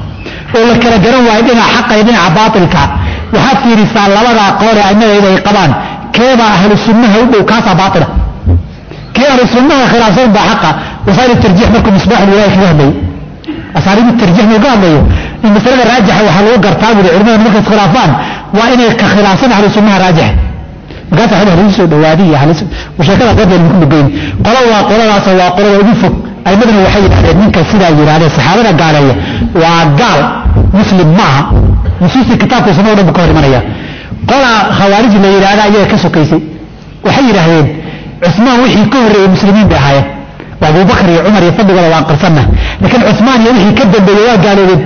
oo la kala garan waayo dhinaca xaqa iyo dhinaca baatilka waxaad fiirisaa labadaa qoole aimadayda ay qabaan keebaa ahlu sunnaha u dhow kaasaa baatila kii ahlu sunnaha khilaafsan baa xaqa wasaa'il tarjiix markuu misbaaxul wilaaya kaga hadlayo asaaliibu tarjiix markuu ka hadlayo in masalada raajixa waxaa lagu gartaa buri culimada markay iskhilaafaan waa inay ka khilaafsan ahlu sunnaha raajixa markaasa xil halis soo dhawaadiy halis sheekada qadel ku dhugeyn qola waa qoladaas waa qolada ugu fog aymaduna waxay yidhahdeen ninka sidaa yidhahdeen saxaabada gaaleeya waa gaal muslim maaha nusuustii kitaabka sunna o dhan bu ka hor imanaya qola khawaarij la yidhahda ayaga ka sokaysay waxay yidhaahdeen cusmaan wixii ka horreeyey muslimiin bay ahaayeen waa abubakar iyo cumar iyo fadligooda waan qarsanna laakiin cusmaan iyo wixii ka dambeeyey waa gaaloobeen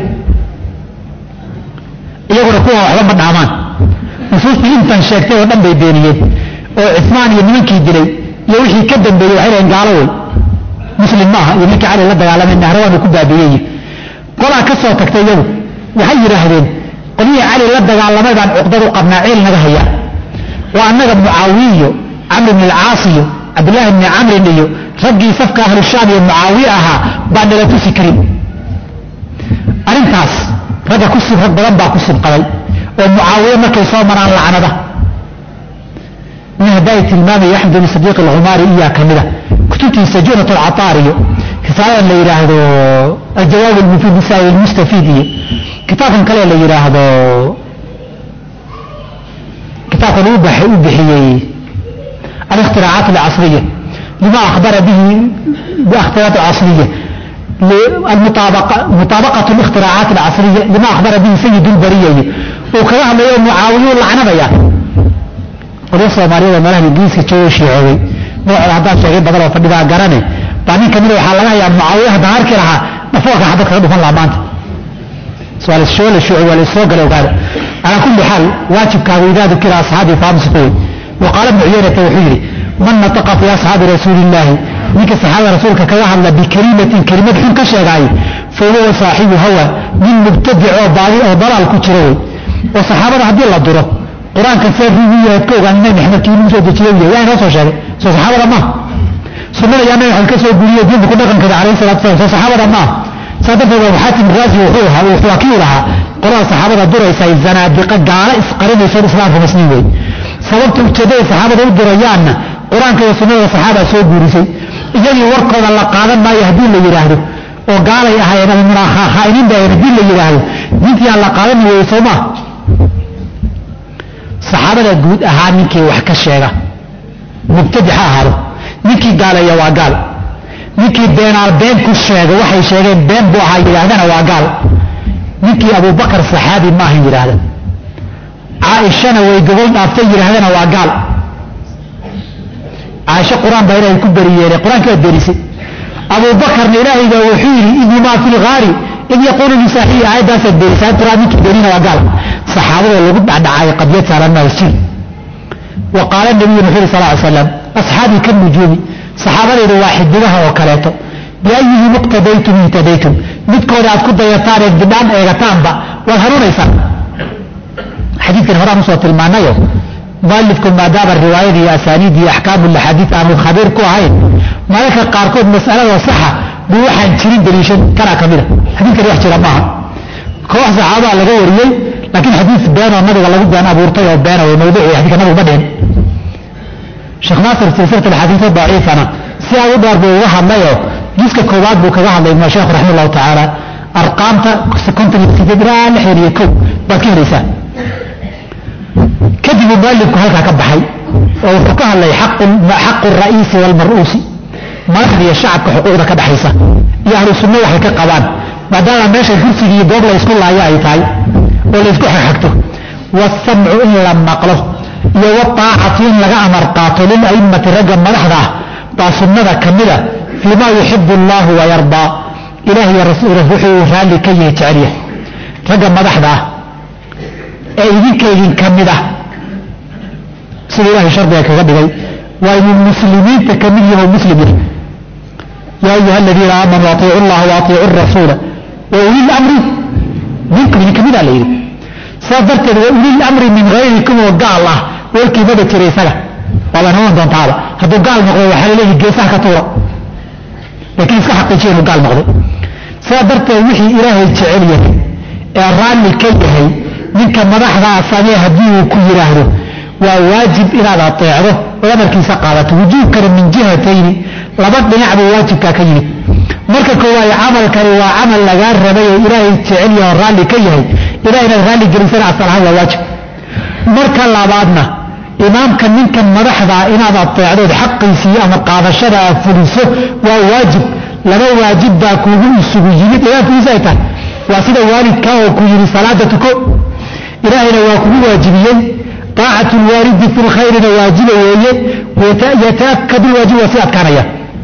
iyaguna kuwa waxba ma dhaamaan nusuustii intan sheegtay oo dhan bay beeniyeen oo cismaan iyo nimankii dilay iyo wixii ka dambeeyey waxay dhaheen gaalo wey muslim maaha iyo ninkii cali la dagaalamay nahrawaanu ku baabiiyey qolaa ka soo tagtay iyagu waxay yidhaahdeen qolyihii cali la dagaalamay baan cuqdad u qabnaa ciil naga haya waa annaga mucaawiye iyo camr bn alcaas iyo cabdillaahi bni camrin iyo raggii safka ahlushaam iyo mucaawiye ahaa baan nala tusi karin arrintaas ragga ku sib rag badan baa ku sibqaday oo mucaawiye markay soo maraan lacnada nin hadday tilmaamaya axmed bn sadiiq alcumaari iyaa ka mida kutubtiisa junat alcataar iyo risaalada la yidhaahdo aljawaab almufiid lisaai almustafiid iyo kitaabkan kale la yidhaahdo kitaabkan u bixiyey الاختراعات العصرية لما أخبر به باختراعات العصرية المطابقة مطابقة الاختراعات العصرية لما أخبر به سيد البرية وكذا ما يوم معاوية لعنة بيا قلوا الصومالية ومالها الإنجليز كتشوي شيعوي نوع العداد شيئين بدل وفدها قراني بعدين كمينوا حالنا يا معاوية هدهار كلها نفوق حدث خلقوا فن لعبانت سؤال الشغل الشيوعي والسوق لو قال على كل حال واجب كاوي ذكر أصحابي فامسكوي وقال ابن عيينة وحيري من نطق في أصحاب رسول الله نيك الصحابة رسولك كذا هذا بكلمة كلمة حين كشغاي فهو صاحب هو من مبتدع أو باغي أو ضلال كتروي وصحابة هدي الله دره قرآن كثير فيه يتكوغ أن نحن محمد كيلو مسود تشيوية يعني نوصو شاكي سو صحابة ما سنة يا نبي حلقة سو قولية دين بكل رقم كذا عليه الصلاة والسلام سو صحابة ما صادف أبو حاتم غازي وحوها وحواكي لها قرآن صحابة دره يساي الزنادقة قال اسقرين يسور إسلام في مسنين sababta ujeeddada saxaabada u dirayaanna qur-aanka iyo sunnada saxaaba soo guurisay iyagii warkooda la qaadan maayo haddii la yidhaahdo oo gaalay ahaayeen ama munaakhaainiin bay ahayen haddii la yidhaahdo diintii aan la qaadan weeye soo maa saxaabada guud ahaa ninkii wax ka sheega mubtadi ha ahaado ninkii gaaleeya waa gaal ninkii beenaal been ku sheega waxay sheegeen been buu ahaa yidhaahdana waa gaal ninkii abubakar saxaabi maahan yidhaahda caaishana way gogol dhaaftay yidhaahdana waa gaal caaisho qur-aan baa ilaahay ku beriyeene qur-aanka waa berisay abubakarna ilaahay baa wuxuu yidhi idhumaa fi lgaari id yaquulu lisaaxibi aayaddaasaad berisay qur-aan ninkii berina waa gaal saxaabadoo lagu dhacdhacay qadyad saaran maasjid wa qaala nabiyuna wuxuu yidhi sal ly slam asxaabii ka nujuumi saxaabadaydu waa xidigaha oo kaleeto biayihim iqtadaytum ihtadaytum midkooda aad ku dayataan eed bidhaan eegataanba waad hanuunaysaan xadiidkan horaan usoo tilmaanayo mualifku maadaama riwaayada iyo asaaniid iyo axkaamu laxaadiid aanu khabiir ku ahayn mararka qaarkood mas'alada saxa buu waxaan jirin daliishan kanaa ka mida xadiidkani wax jira maaha koox saxaabaa laga wariyey laakiin xadiid beenoo nabiga lagu been abuurtay oo beena way mawduuci xadiidka nabigu ma dhihin sheekh naasir silsilat alxadiida daciifana si aad u dheer buu uga hadlayoo jiska koowaad buu kaga hadlay ibnu sheekh raxima allahu tacaala arqaamta konton iyo sideed ilaa lixdan iyo kow baad ka helaysaa kadib mualifku halkaa ka baxay oo wuxuu ka hadlay xaqu ra'iisi walmar'uusi madaxda iyo shacabka xuquuqda ka dhaxaysa iyo ahlu sunno waxay ka qabaan maadaama meesha kursiga iyo goob la ysku laayo ay tahay oo laysku xagxagto waasamcu in la maqlo iyo waaacatu in laga amar qaato lila'immati ragga madaxda ah baa sunnada ka mida fii ma yuxibu allahu wayardaa ilaah iyo wuxuu raalli ka yahay jecelya ragga madaxda ah ee idinka idinka mid ah sida ilahay shardiga kaga dhigay waa inuu muslimiinta ka mid yaho muslim yahay yaa ayuha aladiina aamanuu atiicu llaha wa atiicu rasuula wa uli lamri minkum idinka midaa la yidhi sidaas darteed wa uli lamri min hayrikum oo gaal ah warkii maba jira isaga waabaan hawan doontaaba hadduu gaal noqdo waxaa laleeyahay geesaha ka tuura laakiin iska xaqiijiya inuu gaal noqday sidaa darteed wixii ilaahay jecel yahay ee raalli ka yahay ninka madaxdaa samee haddii uu ku yidhaahdo waa waajib inaad ateecdo oo amarkiisa qaadato wujuubkana min jihatayni laba dhinac buu waajibkaa ka yimid marka koowaad camalkani waa camal lagaa rabay oo ilaahay jecel yaho raalli ka yahay ilaah inaad raalli gelisana asal ahaan waa waajib marka labaadna imaamka ninkan madaxdaa inaad ateecdood xaqiisii ama qaadashada aad fuliso waa waajib laba waajib baa kuugu isugu yimid imaamkiisa ay tahay waa sida waalidkaa oo ku yidhi salaada tuko ilaahayna waa kugu waajibiyey طاacة الwaalidi fi اlkhayrina waajiba weeye yataakadu waajib waa sii adkaanaya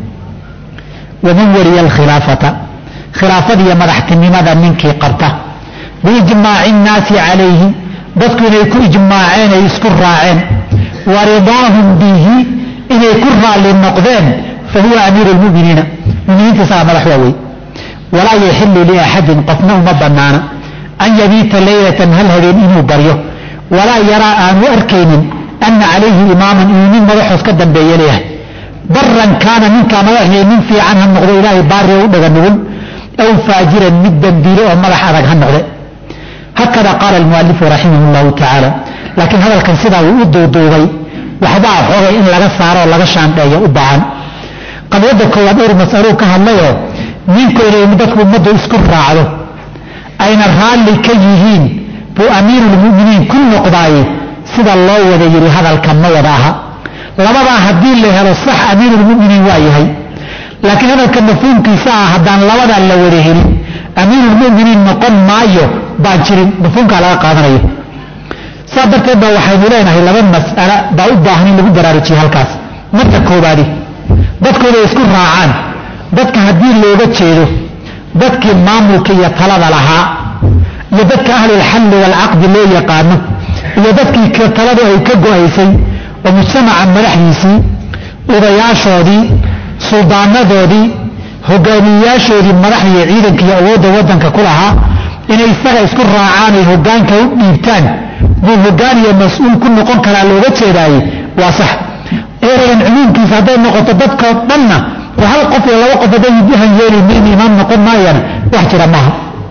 waman waliya اlkhilaafata khilaafadiiyo madaxtinimada ninkii qabta biijmaaci الnaasi calayhi dadku inay ku ijmaaceen ay isku raaceen wa ridaahum bihi inay ku raalli noqdeen fahuwa amiiru اlmuminiina muminiinta isagaa madax waa wey walaa yaxilu liaxadin qofna uma banaana an yabiita laylatan hal habeen inuu baryo walaa yaraa aanu arkaynin ana calayhi imaaman inuu nin madaxoos ka dambeeye leeyahay baran kaana ninkaa madaxii nin fiican ha noqdo ilaahay baari u dhaga nugul aw faajiran mid dembiile oo madax adag ha noqde hakada qaala almualifu raximah llahu tacaala laakiin hadalkan sidaa uu u duuduubay waxbaa xoogay in laga saaro oo laga shaandheeyo u baahan qadiyadda koowaad dhowr masaluu ka hadlayoo ninku inay dadku ummaddu isku raacdo ayna raalli ka yihiin buu amiirulmuminiin ku noqdaaye sida loo wada yidhi hadalka ma wada aha labadaa haddii la helo sax amiirulmuminiin waa yahay laakiin hadalka mafhuumkiisa ah haddaan labadaa la wada helin amiirulmuminiin noqon maayo baan jirin mafhuumkaa laga qaadanayo saa darteed baa waxaynu leenahay laba mas'ala baa u baahan in lagu baraarujiye halkaas marka koobaadi dadkooda isku raacaan dadka haddii looga jeedo dadkii maamulka iyo talada lahaa iyo dadka ahlulxalli waalcaqdi loo yaqaano iyo dadkii taladu ay ka go-aysay oo mujtamaca madaxdiisii odayaashoodii suldaanadoodii hogaamiyeyaashoodii madaxda iyo ciidanka iyo awoodda waddanka ku lahaa inay isaga isku raacaan ay hogaanka u dhiibtaan buu hogaan iyo mas-uul ku noqon karaa looga jeedaaye waa sax eragan cumuumkiisa hadday noqoto dadkoo dhanna oo hal qof iyo laba qof hadday han yeeli min imaam noqon maayana wax jira maaha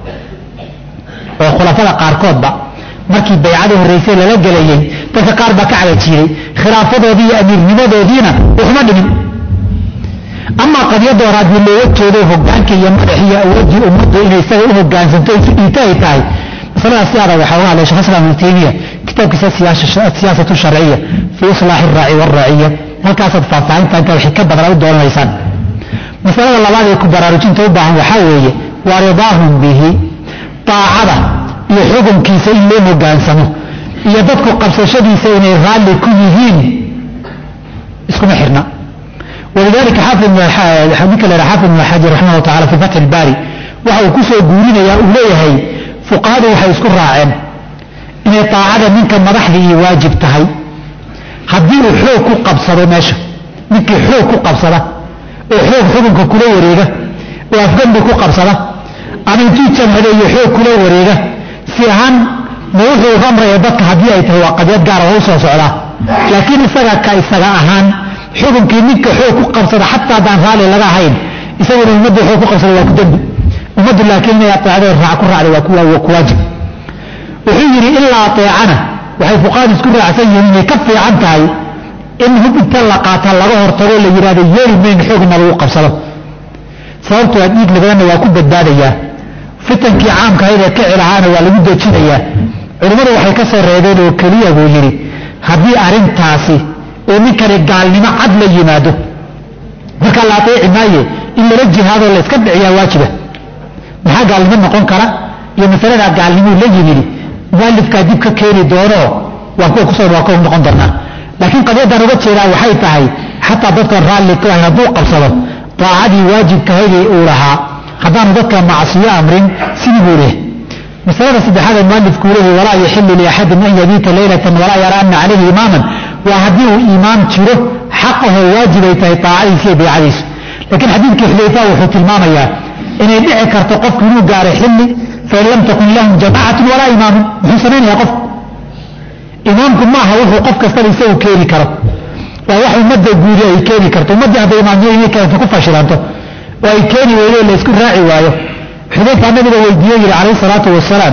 oo khulafada qaarkoodba markii baycadii horraysay lala gelayey dadka qaar baa ka cagajiiday khilaafadoodii iyo amiirnimadoodiina waxma dhimin amaa qadiyadda hore haddii looga jeedo hogaanka iyo madaxi iyo awooddii ummaddu inay isaga u hogaansanto isu dhiita ay tahay masaladaas si adag waxaa uga hadlay shekh islam ibnu taymiya kitaabkiisa siyaasatu sharciya fii islaaxi iraaci waalraaciya halkaasaad faahfaahinta intaa waxay ka badana u doonanaysaan masalada labaad ee ku baraarujinta u baahan waxaa weeye waa ridaahum bihi daacada iyo xukunkiisa in loo hogaansamo iyo dadku qabsashadiisa inay raalli ku yihiin iskuma xirna walidalika ninka la xaafid ibn xajar raximah tacala fi fatxi ilbaari waxa uu kusoo guurinayaa uu leeyahay fuqahadu waxay isku raaceen inay daacada ninka madaxda iyo waajib tahay haddii uu xoog ku qabsado meesha ninkii xoog ku qabsada oo xoog xukunka kula wareega oo afgambi ku qabsada ama intuu jamhadeeyo xoog kula wareega si ahaan ma wuxuu amraya dadka haddii ay tahay waa qadyad gaara oo u soo socdaa laakiin isaga ka isaga ahaan xukunkii ninka xoog ku qabsada xataa haddaan raalli laga ahayn isaguna ummadda xoog ku qabsada waa ku dembi ummaddu laakiin inay ateecdo raac ku raacday waa ku waajib wuxuu yidhi ilaa ateecana waxay fuqaadu isku raacsan yihiin inay ka fiican tahay in hub inta la qaata laga hortago la yidhahdo yeeli mayn xoogna lagu qabsado sababto waa dhiig labadanna waa ku badbaadayaa fitankii caamka ahayd ee kici lahaana waa lagu dejinayaa culimmadu waxay ka soo reebeen oo keliya buu yidhi haddii arrintaasi uu ninkani gaalnimo cad la yimaado markaa la ateeci maaye in lala jihaadoo la iska dhiciyaa waajiba maxaa gaalnimo noqon kara iyo masaladaa gaalnimuu la yimidi mualifkaa dib ka keeni doonoo waa kuwa kusoo waa kuwa noqon doonaa laakiin qadiyaddan uga jeedaa waxay tahay xataa dadka raalli ku ahayn hadduu qabsado daacadii waajibkahaydii uu lahaa haddaanu dadka macsiyo amrin sidii buu leh masalada saddexaad ee mualifkuu leeyahy walaa yaxilu liaxadin an yabiita leylatan walaa yara ana calayhi imaaman waa haddii uu iimaam jiro xaq ahoo waajibay tahay daacadiisa iyo baycadiisu laakiin xadiidkii xudayfa wuxuu tilmaamayaa inay dhici karto qofku inuu gaaro xilli fain lam takun lahum jamaacatun walaa imaamun muxuu samaynayaa qofku imaamku maaha wuxuu qof kastaba isagu keeni karo waa wax ummadda guudi ay keeni karto ummaddii hadday imaamnimo keento ku fashilanto oo ay keeni weydo la isku raaci waayo xudayfa nabiga weydiiye yidhi calayhi salaatu wasalaam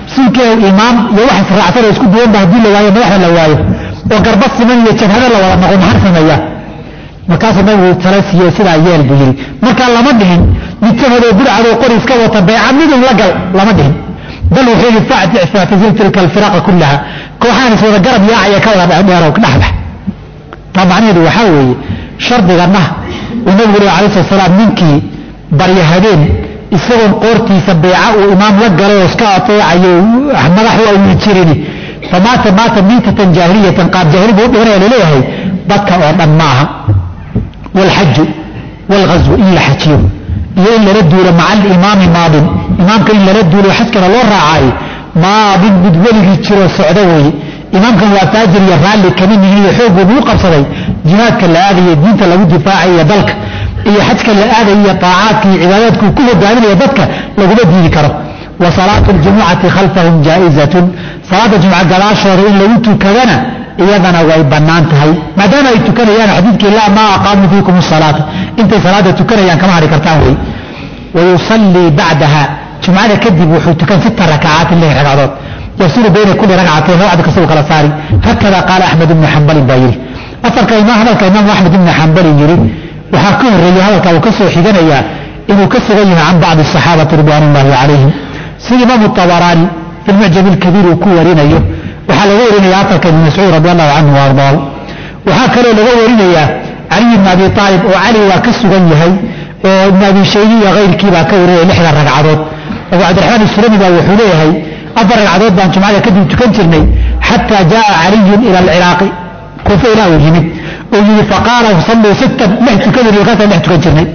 sunkeew imaam iyo wax israacsan oo isku duwanba haddii la waayo madaxda la waayo oo garba siman iyo jabhado la wada noqo maxaa sameeyaa markaasuu nabigu tala siiye sidaa yeel buu yidhi markaa lama dhihin mid jabhadoo burcadoo qori iska wata bayca midun la gal lama dhihin bal wuxuu yidhi factazil tilka alfiraqa kullaha kooxaan is wada garab yaacaya ka wada dheerow dhexbax taa macnaheedu waxaa weeye shardiganna uu nabigu lehi alai slat salaam ninkii barya habeen isagoon qoortiisa beeca uu imaam la galay oo iska ateecayo madax u awli jirini famaata maata miitatan jaahiliyatan qaab jaahili buu u dhimanaya laleeyahay dadka oo dhan ma aha waalxaju waalghaswu in la xajiyo iyo in lala duulo maca alimaami maadin imaamka in lala duulo xajkana loo raacaayo maadin mid weligii jiroo socdo weeye imaamkan waa taajir iyo raalli kama nihin iyo xoog buu qabsaday jihaadka la aadayo diinta lagu difaacayo iyo dalka iyo xajka la aadayo iyo taacaadka iyo cibaadaadku ku hogaaminayo dadka laguma diidi karo wa salaatu ljumucati khalfahum jaa'izatun salaada jumca gadaashooda in lagu tukadana iyadana way bannaan tahay maadaama ay tukanayaan xadiidkii laa maa aqaamuu fiikum salaata intay salaada tukanayaan kama hadhi kartaan wey wayusallii bacdaha jumcada kadib wuxuu tukan sita rakacaatin lix ragcadood yafsilu bayna kuli ragcatayn ragcad kasta uu kala saari hakada qaala axmed ibnu xambalin baa yidhi afarka imaam hadalka imaamu axmed ibnu xambalin yidhi waxaa ka horreeyey hadalka uu ka soo xiganayaa inuu ka sugan yahay can bacdi asaxaabati ridwaan ullahi calayhim sida imaamu tabaraani fi lmucjam ilkabiir uu ku warinayo waxaa laga warinaya afarka ibn mascuud radi allahu canhu waardaahu waxaa kaloo laga warinayaa caliy ibn abi aalib oo cali waa ka sugan yahay oo ibn abi shaybi iyo kayrkii baa ka warinaya lixda ragcadood abu cabdiraxmaan isulami baa wuxuu leeyahay afar ragcadood baan jumcada kadib tukan jirnay xataa jaaa caliyun ila alciraaqi kuufa ilaa uu yimid oo yidhi faqaala salluu sittan lix tukadin markaasaan lix tukan jirnay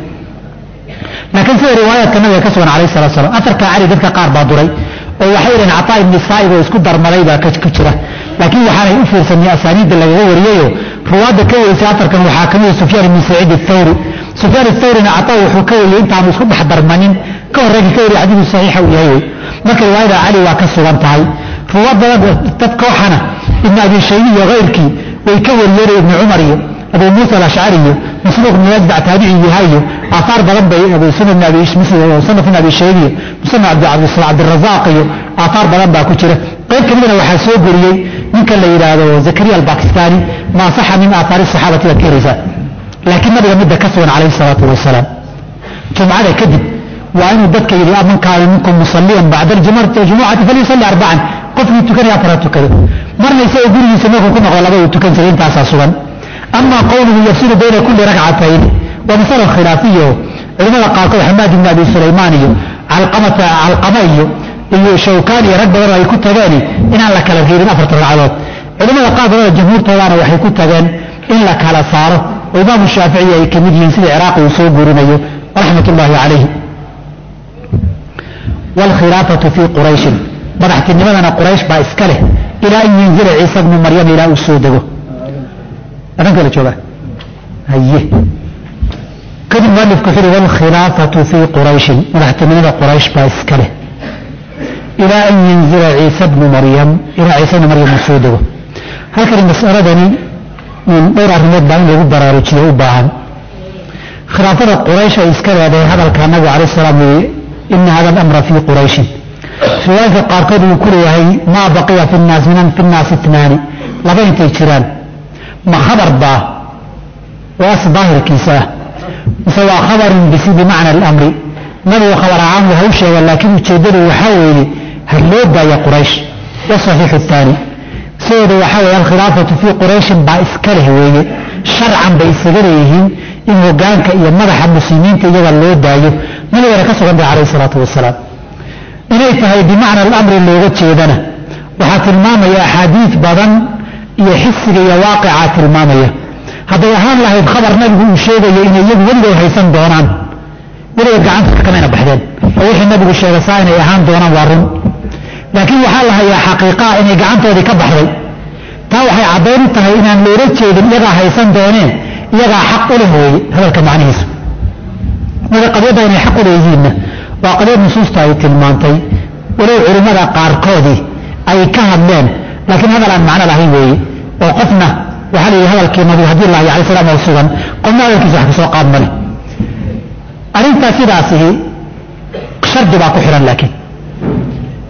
laakiin sida riwaayaadka nabiga ka sugan calayhi salatu salam afarka cali dadka qaar baa duray oo waxay yidhahen cataa ibni saa'ib oo isku darmaday baa ku jira laakiin waxaanay u fiirsanay asaaniidda lagaga wariyayo ruwaadda ka warisay afarkan waxaa ka mida sufyaan ibni saciid athawri sufyaan athawrina cataa wuxuu ka wariyey intaanu isku dhex darmanin ka horreegii ka wariya xadiidu saxiixa uu yahay wey marka riwaayada cali waa ka sugan tahay ruwaad badan dad kooxana ibn abi shaybi iyo kayrkii way ka wariyeen ibni cumar iyo abu muusa alashcari iyo masruuq ibn najdac taabici yahay iyo aahaar badan bay sunan musannaf ibn abi shaybi iyo musanaf cabdirazaaq iyo aahaar badan baa ku jira qayb ka midana waxaa soo goriyey ninka la yidhaahdo zakariya albakistani maa saxa min aahaari saxaabati baad ka heraysaa laakiin nabiga midda ka sugan calayhi salaatu wasalaam jumcada kadib waa inuu dadka yidhi man kaana minkum musaliyan bacda jumucati falyusalli arbacan qofkii tukanaya afara tukado marna isagoo gurigiisa markuu ku noqdo laba uu tukan jiray intaasaa sugan ama qowluhu yafsilu bayna kulli ragcatayn waa masala khilaafiyo culimada qaarkood xamaad ibn abi sulaymaan iyo calqamata calqama iyo iyo shawkaan iyo rag badan oo ay ku tageen inaan la kala reebin afarta ragcadood culimada qaar badan oo jamhuurtoodaana waxay ku tageen in la kala saaro oo imaamu shaaficiyi ay ka mid yihiin sida ciraaqi uu soo guurinayo raxmat ullaahi calayhi waalkhilaafatu fii qurayshin madaxtinimadana quraysh baa iska leh ilaa an yanzila ciisa bnu maryam ilaa uu soo dego adhan kala jooga haye kadib mualifku wuxuu uhi waalkhilaafatu fii qurayshin madaxtinimada quraysh baa iska leh ilaa an yanzila ciisa bnu maryam ilaa ciisa bnu maryam uu soo dego halkani masaladani dhowr arrimood baa in lagu baraarujiyo u baahan khilaafada quraysh ay iska leedahay hadalka nabigu calayh salaam yii ina hada alamra fii qurayshin riwaayadka qaarkood uu ku leeyahay maa baqiya fi nnaas min fi nnaasi itnaani laba intay jiraan ma khabar baa oo as daahirkiisa ah mise waa khabarun bisi bimacna alamri nabigu khabar ahaan waa u sheega laakiin ujeeddadu waxaa weeye ha loo daaya quraysh wasaxiixu aani sidooda waxaa weeye alkhilaafatu fii qurayshin baa iska leh weeye sharcan bay isaga leeyihiin in hogaanka iyo madaxa muslimiinta iyaga loo daayo nabigana ka sugan tahay calayhi salaatu wasalaam inay tahay bimacna alamri looga jeedana waxaa tilmaamaya axaadiid badan iyo xisiga iyo waaqicaa tilmaamaya hadday ahaan lahayd khabar nabigu uu sheegayo inay iyagu weligood haysan doonaan weligood gacanta kamayna baxdeen oo wixii nabigu sheegay saa inay ahaan doonaan waa run laakiin waxaa la hayaa xaqiiqaa inay gacantoodii ka baxday taa waxay caddayn u tahay inaan loola jeedin iyagaa haysan dooneen iyagaa xaq u leh weeye hadalka macnihiisu marka qadyadda inay xaq u leeyihiinna waa qadyad nusuusta ay tilmaantay walow culimmada qaarkoodii ay ka hadleen laakiin hadal aan macno lahayn weeye oo qofna waxaa la yidhi hadalkii nabiga haddii lahay alay slam oo sugan qofna hadalkiisa wax kasoo qaad male arrintaa sidaasihi shardi baa ku xihan laakiin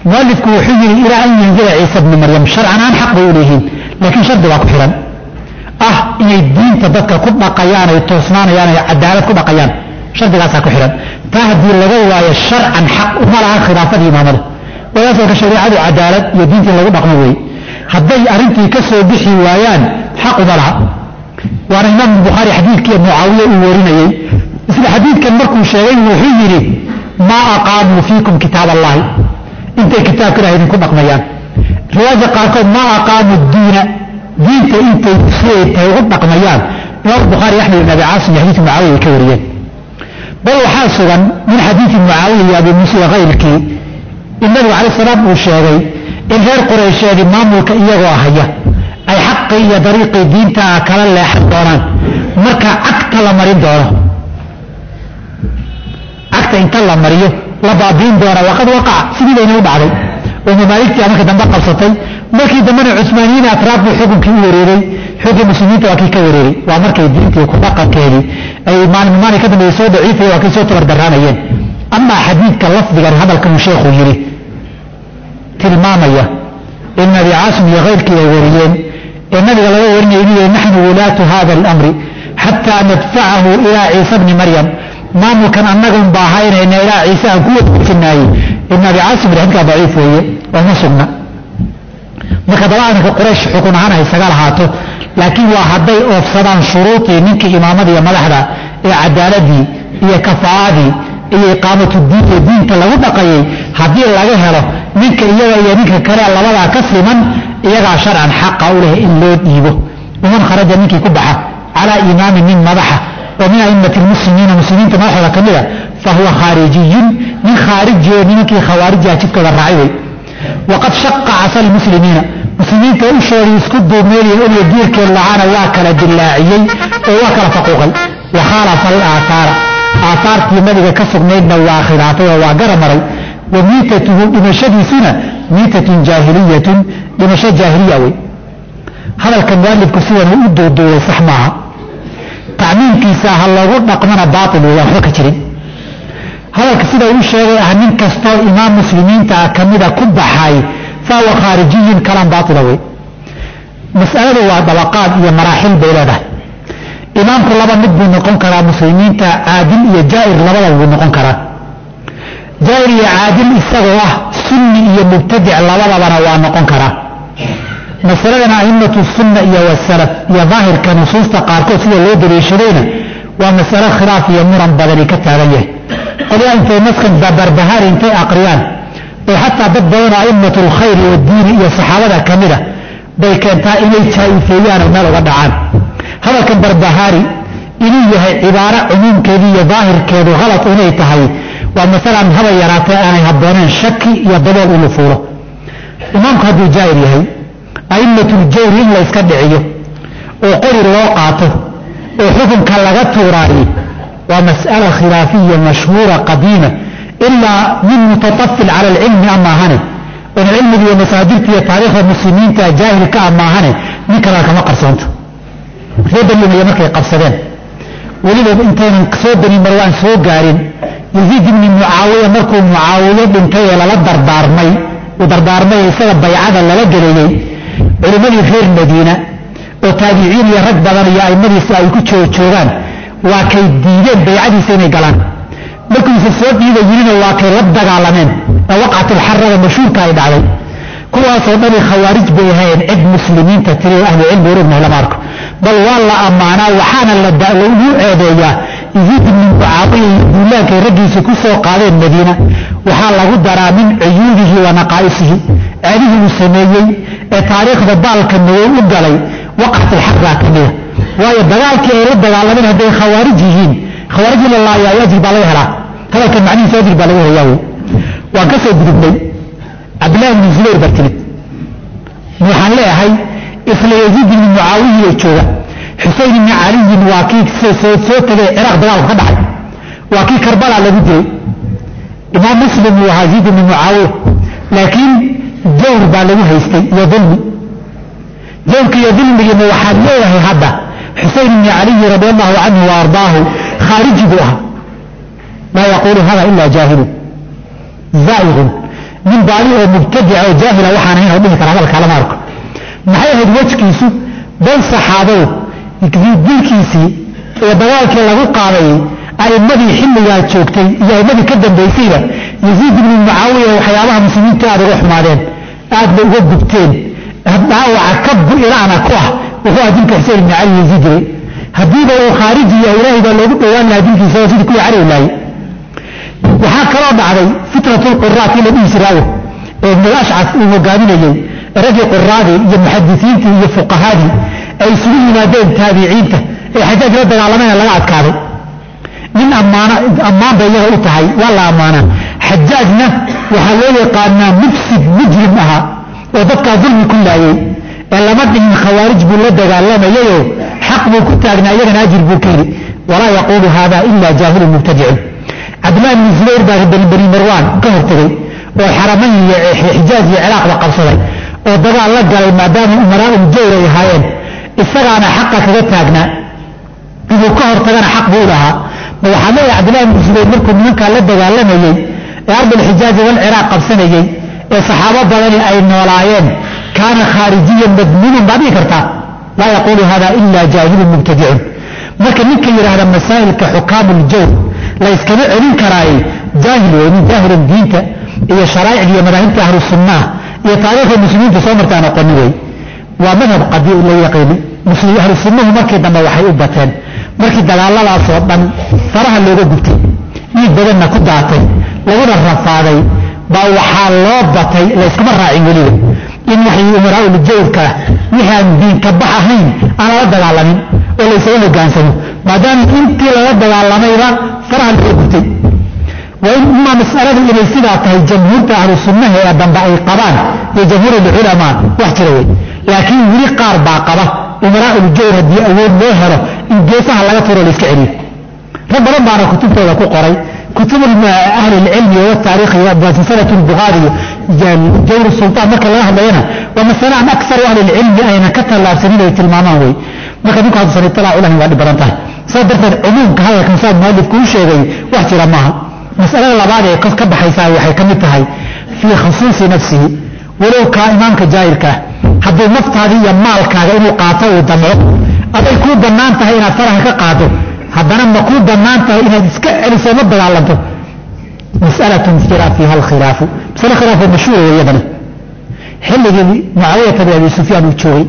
mualifku wuxuu yidhi ilaa an yanzila ciisa bni maryam sharcan aan xaq bay u leeyihiin laakiin shardi baa ku xidhan ah inay diinta dadka ku dhaqayaan ay toosnaanayaan ay cadaalad ku dhaqayaan shardigaasaa ku xidhan taa haddii laga waayo sharcan xaq uma laha khilaafadii imaamada walaasalka shareecadu cadaalad iyo diinta in lagu dhaqmo weeye hadday arrintii ka soo bixi waayaan xaq uma laha waana imaamu bukhaari xadiidkii mucaawiya uu warinayey isla xadiidkan markuu sheegay wuxuu yidhi maa aqaamuu fiikum kitaab allahi intay kitaabka ilahay idinku dhaqmayaan riwaayadka qaarkood maa aqaamuu diina diinta intay siday ugu dhaqmayaan imaamu bukhaari axmed ibn abi caasim iyo xadiidka mucaawiya ay ka wariyeen bal waxaa sugan min xadiidi mucaawiya iyo abi muusa iyo kayrkii in nabigu calay salaam uu sheegay in reer quraysheedi maamulka iyagoo haya ay xaqii iyo dariiqii diintaa kala leexan doonaan marka cagta la marin doono cagta inta la mariyo la baabiin doona waqad waqaca sidii bayna u dhacday oo mamaaligtii marka dambe qabsatay markii dambena cusmaaniyiin atraaf buu xukunkii u wareeray xukunkii muslimiinta waa kii ka wareeray waa markay diintii ku dhaqankeedii ay maalin maalin ka dambeeyey soo daciifaya waa kay soo tabardaraanayeen amaa xadiidka lafdigan hadalkan sheekhuu yidhi tilmaamaya in nabi caasim iyo kayrkii ay wariyeen ee nabiga laga warinaya inuu yihi naxnu wulaatu hada alamri xataa nadfacahu ilaa ciisa bni maryam maamulkan annagun baa haynayna ilaa ciise aan ku wadajinaayey ibn abi caasim xadkaa daciif weeye oo ma sugna marka dabaadanka quraysh xukun ahaan ha isaga lahaato laakiin waa hadday oofsadaan shuruudii ninkii imaamada iyo madaxda ee cadaaladii iyo kafaa'adii iyo iqaamatu diin iyo diinta lagu dhaqayay haddii laga helo ninka iyaga iyo ninka kale labadaa ka siman iyagaa sharcan xaqa u leh in loo dhiibo waman kharaja ninkii ku baxa calaa imaamin nin madaxa oo min aimati lmuslimiina muslimiinta madaxooda ka mida fa huwa khaarijiyun nin khaarijiyo nimankii khawaarijaa jidkooda raacay wey waqad shaqa casa lmuslimiina muslimiinta ushoodii isku duubmeeliya oliyo diirkeed lahaana waa kala dillaaciyey oo waa kala faquuqay wa khaalafa alaahaara aahaartii nabiga ka sugnaydna waa khilaafay oo waa gara maray wa miitatuhu dhimashadiisuna miitatun jaahiliyatun dhimasho jaahiliya wey hadalka mualifku sidan uu u duuduubay sax maaha tacmiimkiisa ha loogu dhaqmana baatil wey waxba ka jirin hadalka sida uu sheegay ah nin kastoo imaam muslimiinta ah kamida ku baxay fahuwa khaarijiyun kalaan baatila wey mas'aladu waa dabaqaad iyo maraaxil bay leedahay imaamku laba mid buu noqon karaa muslimiinta caadil iyo jaa'ir labadaba buu noqon karaa jaa'ir iyo caadil isagoo ah sunni iyo mubtadic labadabana waa noqon karaa masaladan a'immatu sunna iyo wasalaf iyo daahirka nusuusta qaarkood sida loo daliishadayna waa masalo khilaaf iyo muran badani ka taagan yahay qolyaa intay naskan babarbahaari intay aqriyaan oo xataa dad badanoo a'immatu lkhayri oo diini iyo saxaabada ka mida bay keentaa inay jaa'ifeeyaan oo meel uga dhacaan hadalkan barbahaari inuu yahay cibaaro cumuumkeedii iyo daahirkeedu halad inay tahay waa masalan haba yaraatee aanay habbooneen shaki iyo dabool inu fuulo imaamku hadduu jaa'ir yahay a'imatuljawri in layska dhiciyo oo qori loo qaato oo xukunka laga tuuraayo waa mas'ala khilaafiya mashhuura qadiima ilaa min mutatafil cala alcilmi amaahane oon cilmiga iyo masaadirta iyo taariikhda muslimiinta jaahilka amaahane nin kalena kama qarsoonto reer baniumaya markay qabsadeen weliba intaynan soo bani marwaan soo gaarin yaziid ibni mucaawiya markuu mucaawiyo dhintay ee lala dardaarmay uu dardaarmay isaga baycada lala geleeyey culimmadii reer madiina oo taabiciin iyo rag badan iyo aimadiisa ay ku joojoogaan waa kay diideen baycadiisa inay galaan markuusa soo dhiiba yirina waa kay la dagaalameen ee waqcatulxarada mashhuurka ay dhacday kuwaasoo dhani khawaarij bay ahayn cid muslimiinta tiri oo ahlucilmi urugnahay lama arko bal waa la ammaanaa waxaana lagu ceebeeyaa yaziid ibni mucaawiya iyo duulaankay raggiisa ku soo qaadeen madiina waxaa lagu daraa min cuyuubihi wa naqaa'isihi ceebihii uu sameeyey ee taariikhda baalka madow u galay waqcatulxarraa ka mida waayo dagaalkii ay la dagaalameen hadday khawaarij yihiin khawaarij in la laayaayo ajir baa laga helaa hadalka macnihiisa ajir baa laga helayaa wey waan ka soo gudubnay cabdillahi ibni zubayr baa timid waxaan leeyahay isla yaziid ibni mucaawiya jooga xuseyn ibni caliyin waa kii soo tegay ciraaq dagaalku ka dhacay waa kii karbala lagu dilay imaam muslim uu ahaa yaziid ibni mucaawiya laakiin jawr baa lagu haystay iyo dulmi jawrka iyo dulmigiina waxaad leeyahay hadda xuseyn ibni caliyi radi allahu canhu wa ardaahu khaariji buu ahaa laa yaquulu hada ila jaahilun zaa'iqun nin baadi oo mubtadica oo jaahila waxaan ahayn oo dhihi kara hadalkaa lama arko maxay ahayd wejkiisu bal saxaabadu dilkiisii iyo dagaalkii lagu qaaday a'immadii xilligaa joogtay iyo a'immadii ka dambaysayba yaziid ibnu mucaawiya waxyaabaha muslimiintu aada uga xumaadeen aadba uga gubteen dhaawaca ka bu-ilaana ku ah wuxuu ah dilka xuseen ibni cali yaziid jiray haddiiba uu khaariji yahay ilaahay baa loogu dhowaan lahaa dilkiisa oo sidii kuwii cali u laayay waxaa kaloo dhacday fitrat lquraat in la dhihi jiraayo ee ibnu ashcas uu hogaaminayey raggii quraadii iyo muxadisiintii iyo fuqahaadii ay isugu yimaadeen taabiciinta ee xajaaj la dagaalamayna laga adkaaday nin ammaana ammaan bay iyaga u tahay waa la ammaanaa xajaajna waxaa loo yaqaanaa mufsid mujrim ahaa oo dadkaa dulmi ku laayey ee lama dhihin khawaarij buu la dagaalamayayoo xaq buu ku taagnaa iyagana ajir buu ka heli walaa yaquulu haada ila jaahilun mubtadicun cabdillahi bni zubayr baa bani marwaan ka hortegey oo xaramayn iyo xijaaj iyo ciraaqba qabsaday oo dagaal la galay maadaama umaraaul jawr ay ahaayeen isagaana xaqa kaga taagnaa inuu ka hortagana xaq buu lahaa ma waxaa leeyahay cabdillahi bni zubayr markuu nimankaa la dagaalamayey ee ardulxijaazi walciraaq qabsanayey ee saxaabo badani ay noolaayeen kaana khaarijiyan madmuuman baad dhihi kartaa laa yaquulu hada ila jaahilun mubtadicun marka ninka yidhaahda masaa'ilka xukaamuljawr la yskama celin karaaye jaahil wey nin jaahilan diinta iyo sharaa'icda iyo madaahibta ahlu sunnah iyo taariikhda muslimiinta soo martaan aqooni wey waa madhab qadi la yaqiini ahlu sunnuhu markii dambe waxay u bateen markii dagaaladaasoo dhan faraha looga gubtay dhiig badanna ku daatay laguna rafaaday baa waxaa loo batay layskuma raacin weliba in waxay umaraaul jawrka wixii aan diinka bax ahayn aan lala dagaalamin oo laysaga hogaansamo maadaama intii lala dagaalamayba faraha looga gubtay waa in imaa masaladu inay sidaa tahay jamhuurta ahlu sunnaha ee dambe ay qabaan iyo jamhuur alculamaa wax jira wey laakiin weli qaar baa qaba umaraaul jawr haddii awood loo helo in geesaha laga turo layska celiyo rag badan baana kutubtooda ku qoray kutub ahli lcilmi wataariikhi silsilat lbukhaari jawr sultaan marka laga hadlayana waa masale aan aksaru ahli lcilmi ayna ka tallaabsanin ay tilmaamaan wey marka ninku hadduusan itilaacu lahayn waa dhib badan tahay saa darteed cumuumka hadalkan saa mualifku u sheegay wax jira maaha masalada labaad ee ka baxaysaa waxay ka mid tahay fii khusuusi nafsihi walow kaa imaamka jaahilkaa hadduu naftaadii iyo maalkaaga inuu qaato uu damco aday kuu bannaan tahay inaad faraha ka qaado haddana ma kuu bannaan tahay inaad iska celiso la dagaalanto mas'alatun jira fiiha alkhilaafu masale khilaafoo mashhuura weeyadana xilligii mucaawiyata bin abi sufyaan uu joogay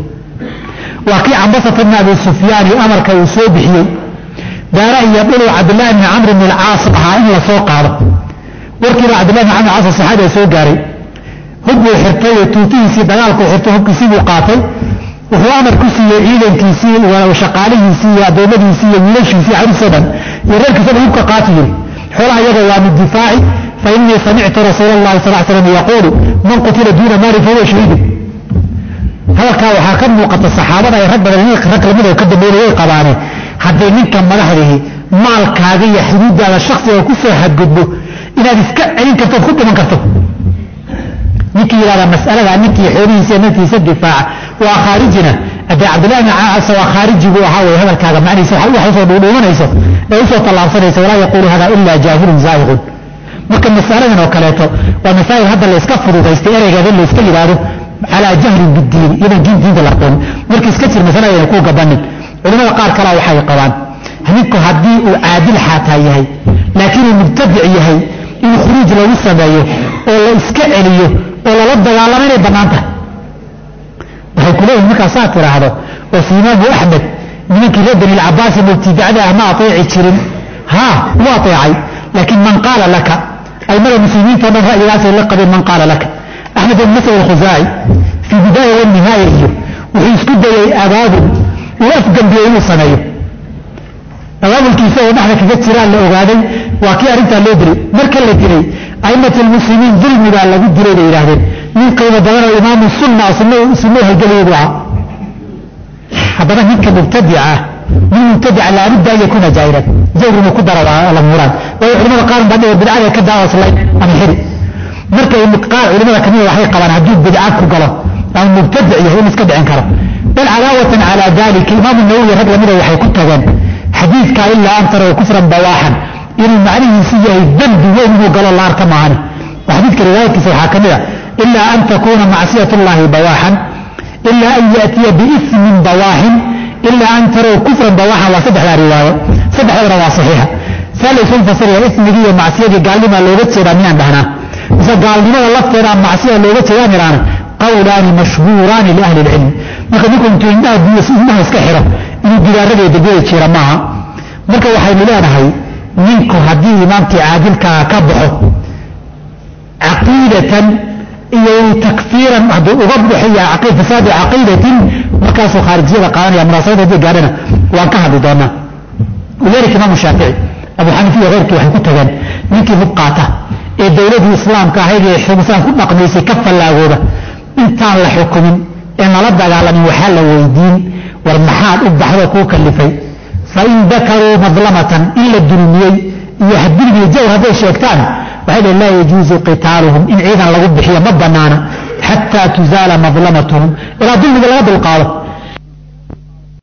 waa kii cambasata bni abi sufyaani amarka uu soo bixiyey daara iyo dhuluu cabdillahi bni camr bni alcaas ahaa in la soo qaado warkiiba cabdillahi bni camr caas saxaabiga soo gaaray hub buu xirtay oo tuutihiisii dagaalkuu xirtay hubkiisii buu qaatay wuxuu amar ku siiyey ciidankiisii shaqaalihiisii iyo addoommadiisii iyo wiilashiisii xariisoo dhan iyo reerkiisa dhan hubka qaati yiri xoolaha iyaga waa min difaaci fa innii samictu rasuula allahi sal l slam yaquulu man qutila duuna maali fahuwa shahiidun hadalkaa waxaa ka muuqata saxaabada ay rag badan rag lamid oo ka dambeeyay way qabaane hadday ninka madaxdihi maalkaaga iyo xuduudaada shaksiga ku soo xadgudbo inaad iska celin karto ood ku dhiman karto ninkii yidhahda mas'alada ninkii xoolihiisa naftiisa difaaca waa khaarijina haddee cabdillahi bn caasa waa khaariji buu ahaa wey hadalkaaga macnihiisa wax usoo dhuudhuumanayso ee usoo tallaabsanayso walaa yaquulu hada ila jaahilun zaa'iqun marka masaladan oo kaleeto waa masaa'il hadda la iska fududaystay ereygeeda la iska yidhaahdo calaa jahlin bidiin iyadan diin diinta la aqoon marka iska jir masaladayna kuu gabanin culimada qaar kalea waxay qabaan ninku haddii uu caadil xaataa yahay laakiin uu mubtadic yahay in khuruuj lagu sameeyo oo la iska celiyo oo lala dagaalamo inay bannaan tahay waxay ku leeyihin markaa saa tidhaahdo oo si imaamu axmed nimankii reer bani lcabaasi mubtidacda ah ma ateeci jirin haa wuu ateecay laakiin man qaala laka aimada muslimiinta o dhan ra'yigaasay la qabeen man qaala laka axmed ibn masad alkhusaaci fii bidaaya wanihaaya iyo wuxuu isku dayay abaabul uu afgambiyey inuu sameeyo abaabulkiisa oo dhexda kaga jiraan la ogaaday waa kii arrintaa loo dilay marka la dilay a'imat almuslimiin dulmigaa lagu dilay bay yidhahdeen nin qiimo badan oo imaamu sunna sunno halgeliyay buu ahaa haddaba ninka mubtadica ah nin mubtadica laabudda an yakuna jaahilan jawr inuu ku daro la muraan waayo culimada qaar baa dhiga bidcada ka daawaslay ama xiri marka qaar culimada kamida waxay qabaan hadduu bidca ku galo ama mubtadic yahay in iska dhicin karo bal cadaawatan calaa dalika imaamu nawowi rag lamida waxay ku tageen xadiidka ilaa an taraw kufran bawaaxan inuu macnihiisu yahay dembi weyn inuu galo la arka maahani xadiidka riwaayadkiisa waxaa ka mid a ilaa an takuuna macsiyat llahi bawaaxan ilaa an yaatiya biismin bawaaxin ilaa an tarow kufran bawaaxan waa saddexdaa riwaayo saddexdana waa saxiixa saa laysu fasiraya ismigii iyo macsiyadii gaalnimaa looga jeedaa miyaan dhahnaa mise gaalnimada lafteedaa macsiya looga jeedaa midhaana qawlaani mashhuuraani liahli ilcilmi marka ninku intuu indhaha biyo indhaha iska xiro inuu gidaarada dembiyada jiira maaha marka waxaynu leenahay ninku haddii imaamkii caadilkaa ka baxo caqiidatan iyo takfiiran hadduu uga buxiya fasaadi caqiidatin markaasuu khaarijiyada qaadanaya munaasabada haddii gaadhana waan ka hadli doonaa lidalika imaamu shaafici abu xaniifa iyo keyrkii waxay ku tageen ninkii hub qaata ee dowladii islaamka ahayd ee xumusaan ku dhaqmaysay ka fallaagooda intaan la xukumin ee nala dagaalamin waxaa la weydiin war maxaad u baxdo kuu kalifay fain dakaruu madlamatan in la dulmiyey iyo dulmiyo jawr hadday sheegtaan waxay dhn laa yajuuzu qitaaluhum in ciidan lagu bixiyo ma banaana xataa tuzaala madlamatuhum ilaa dulmiga laga dulqaado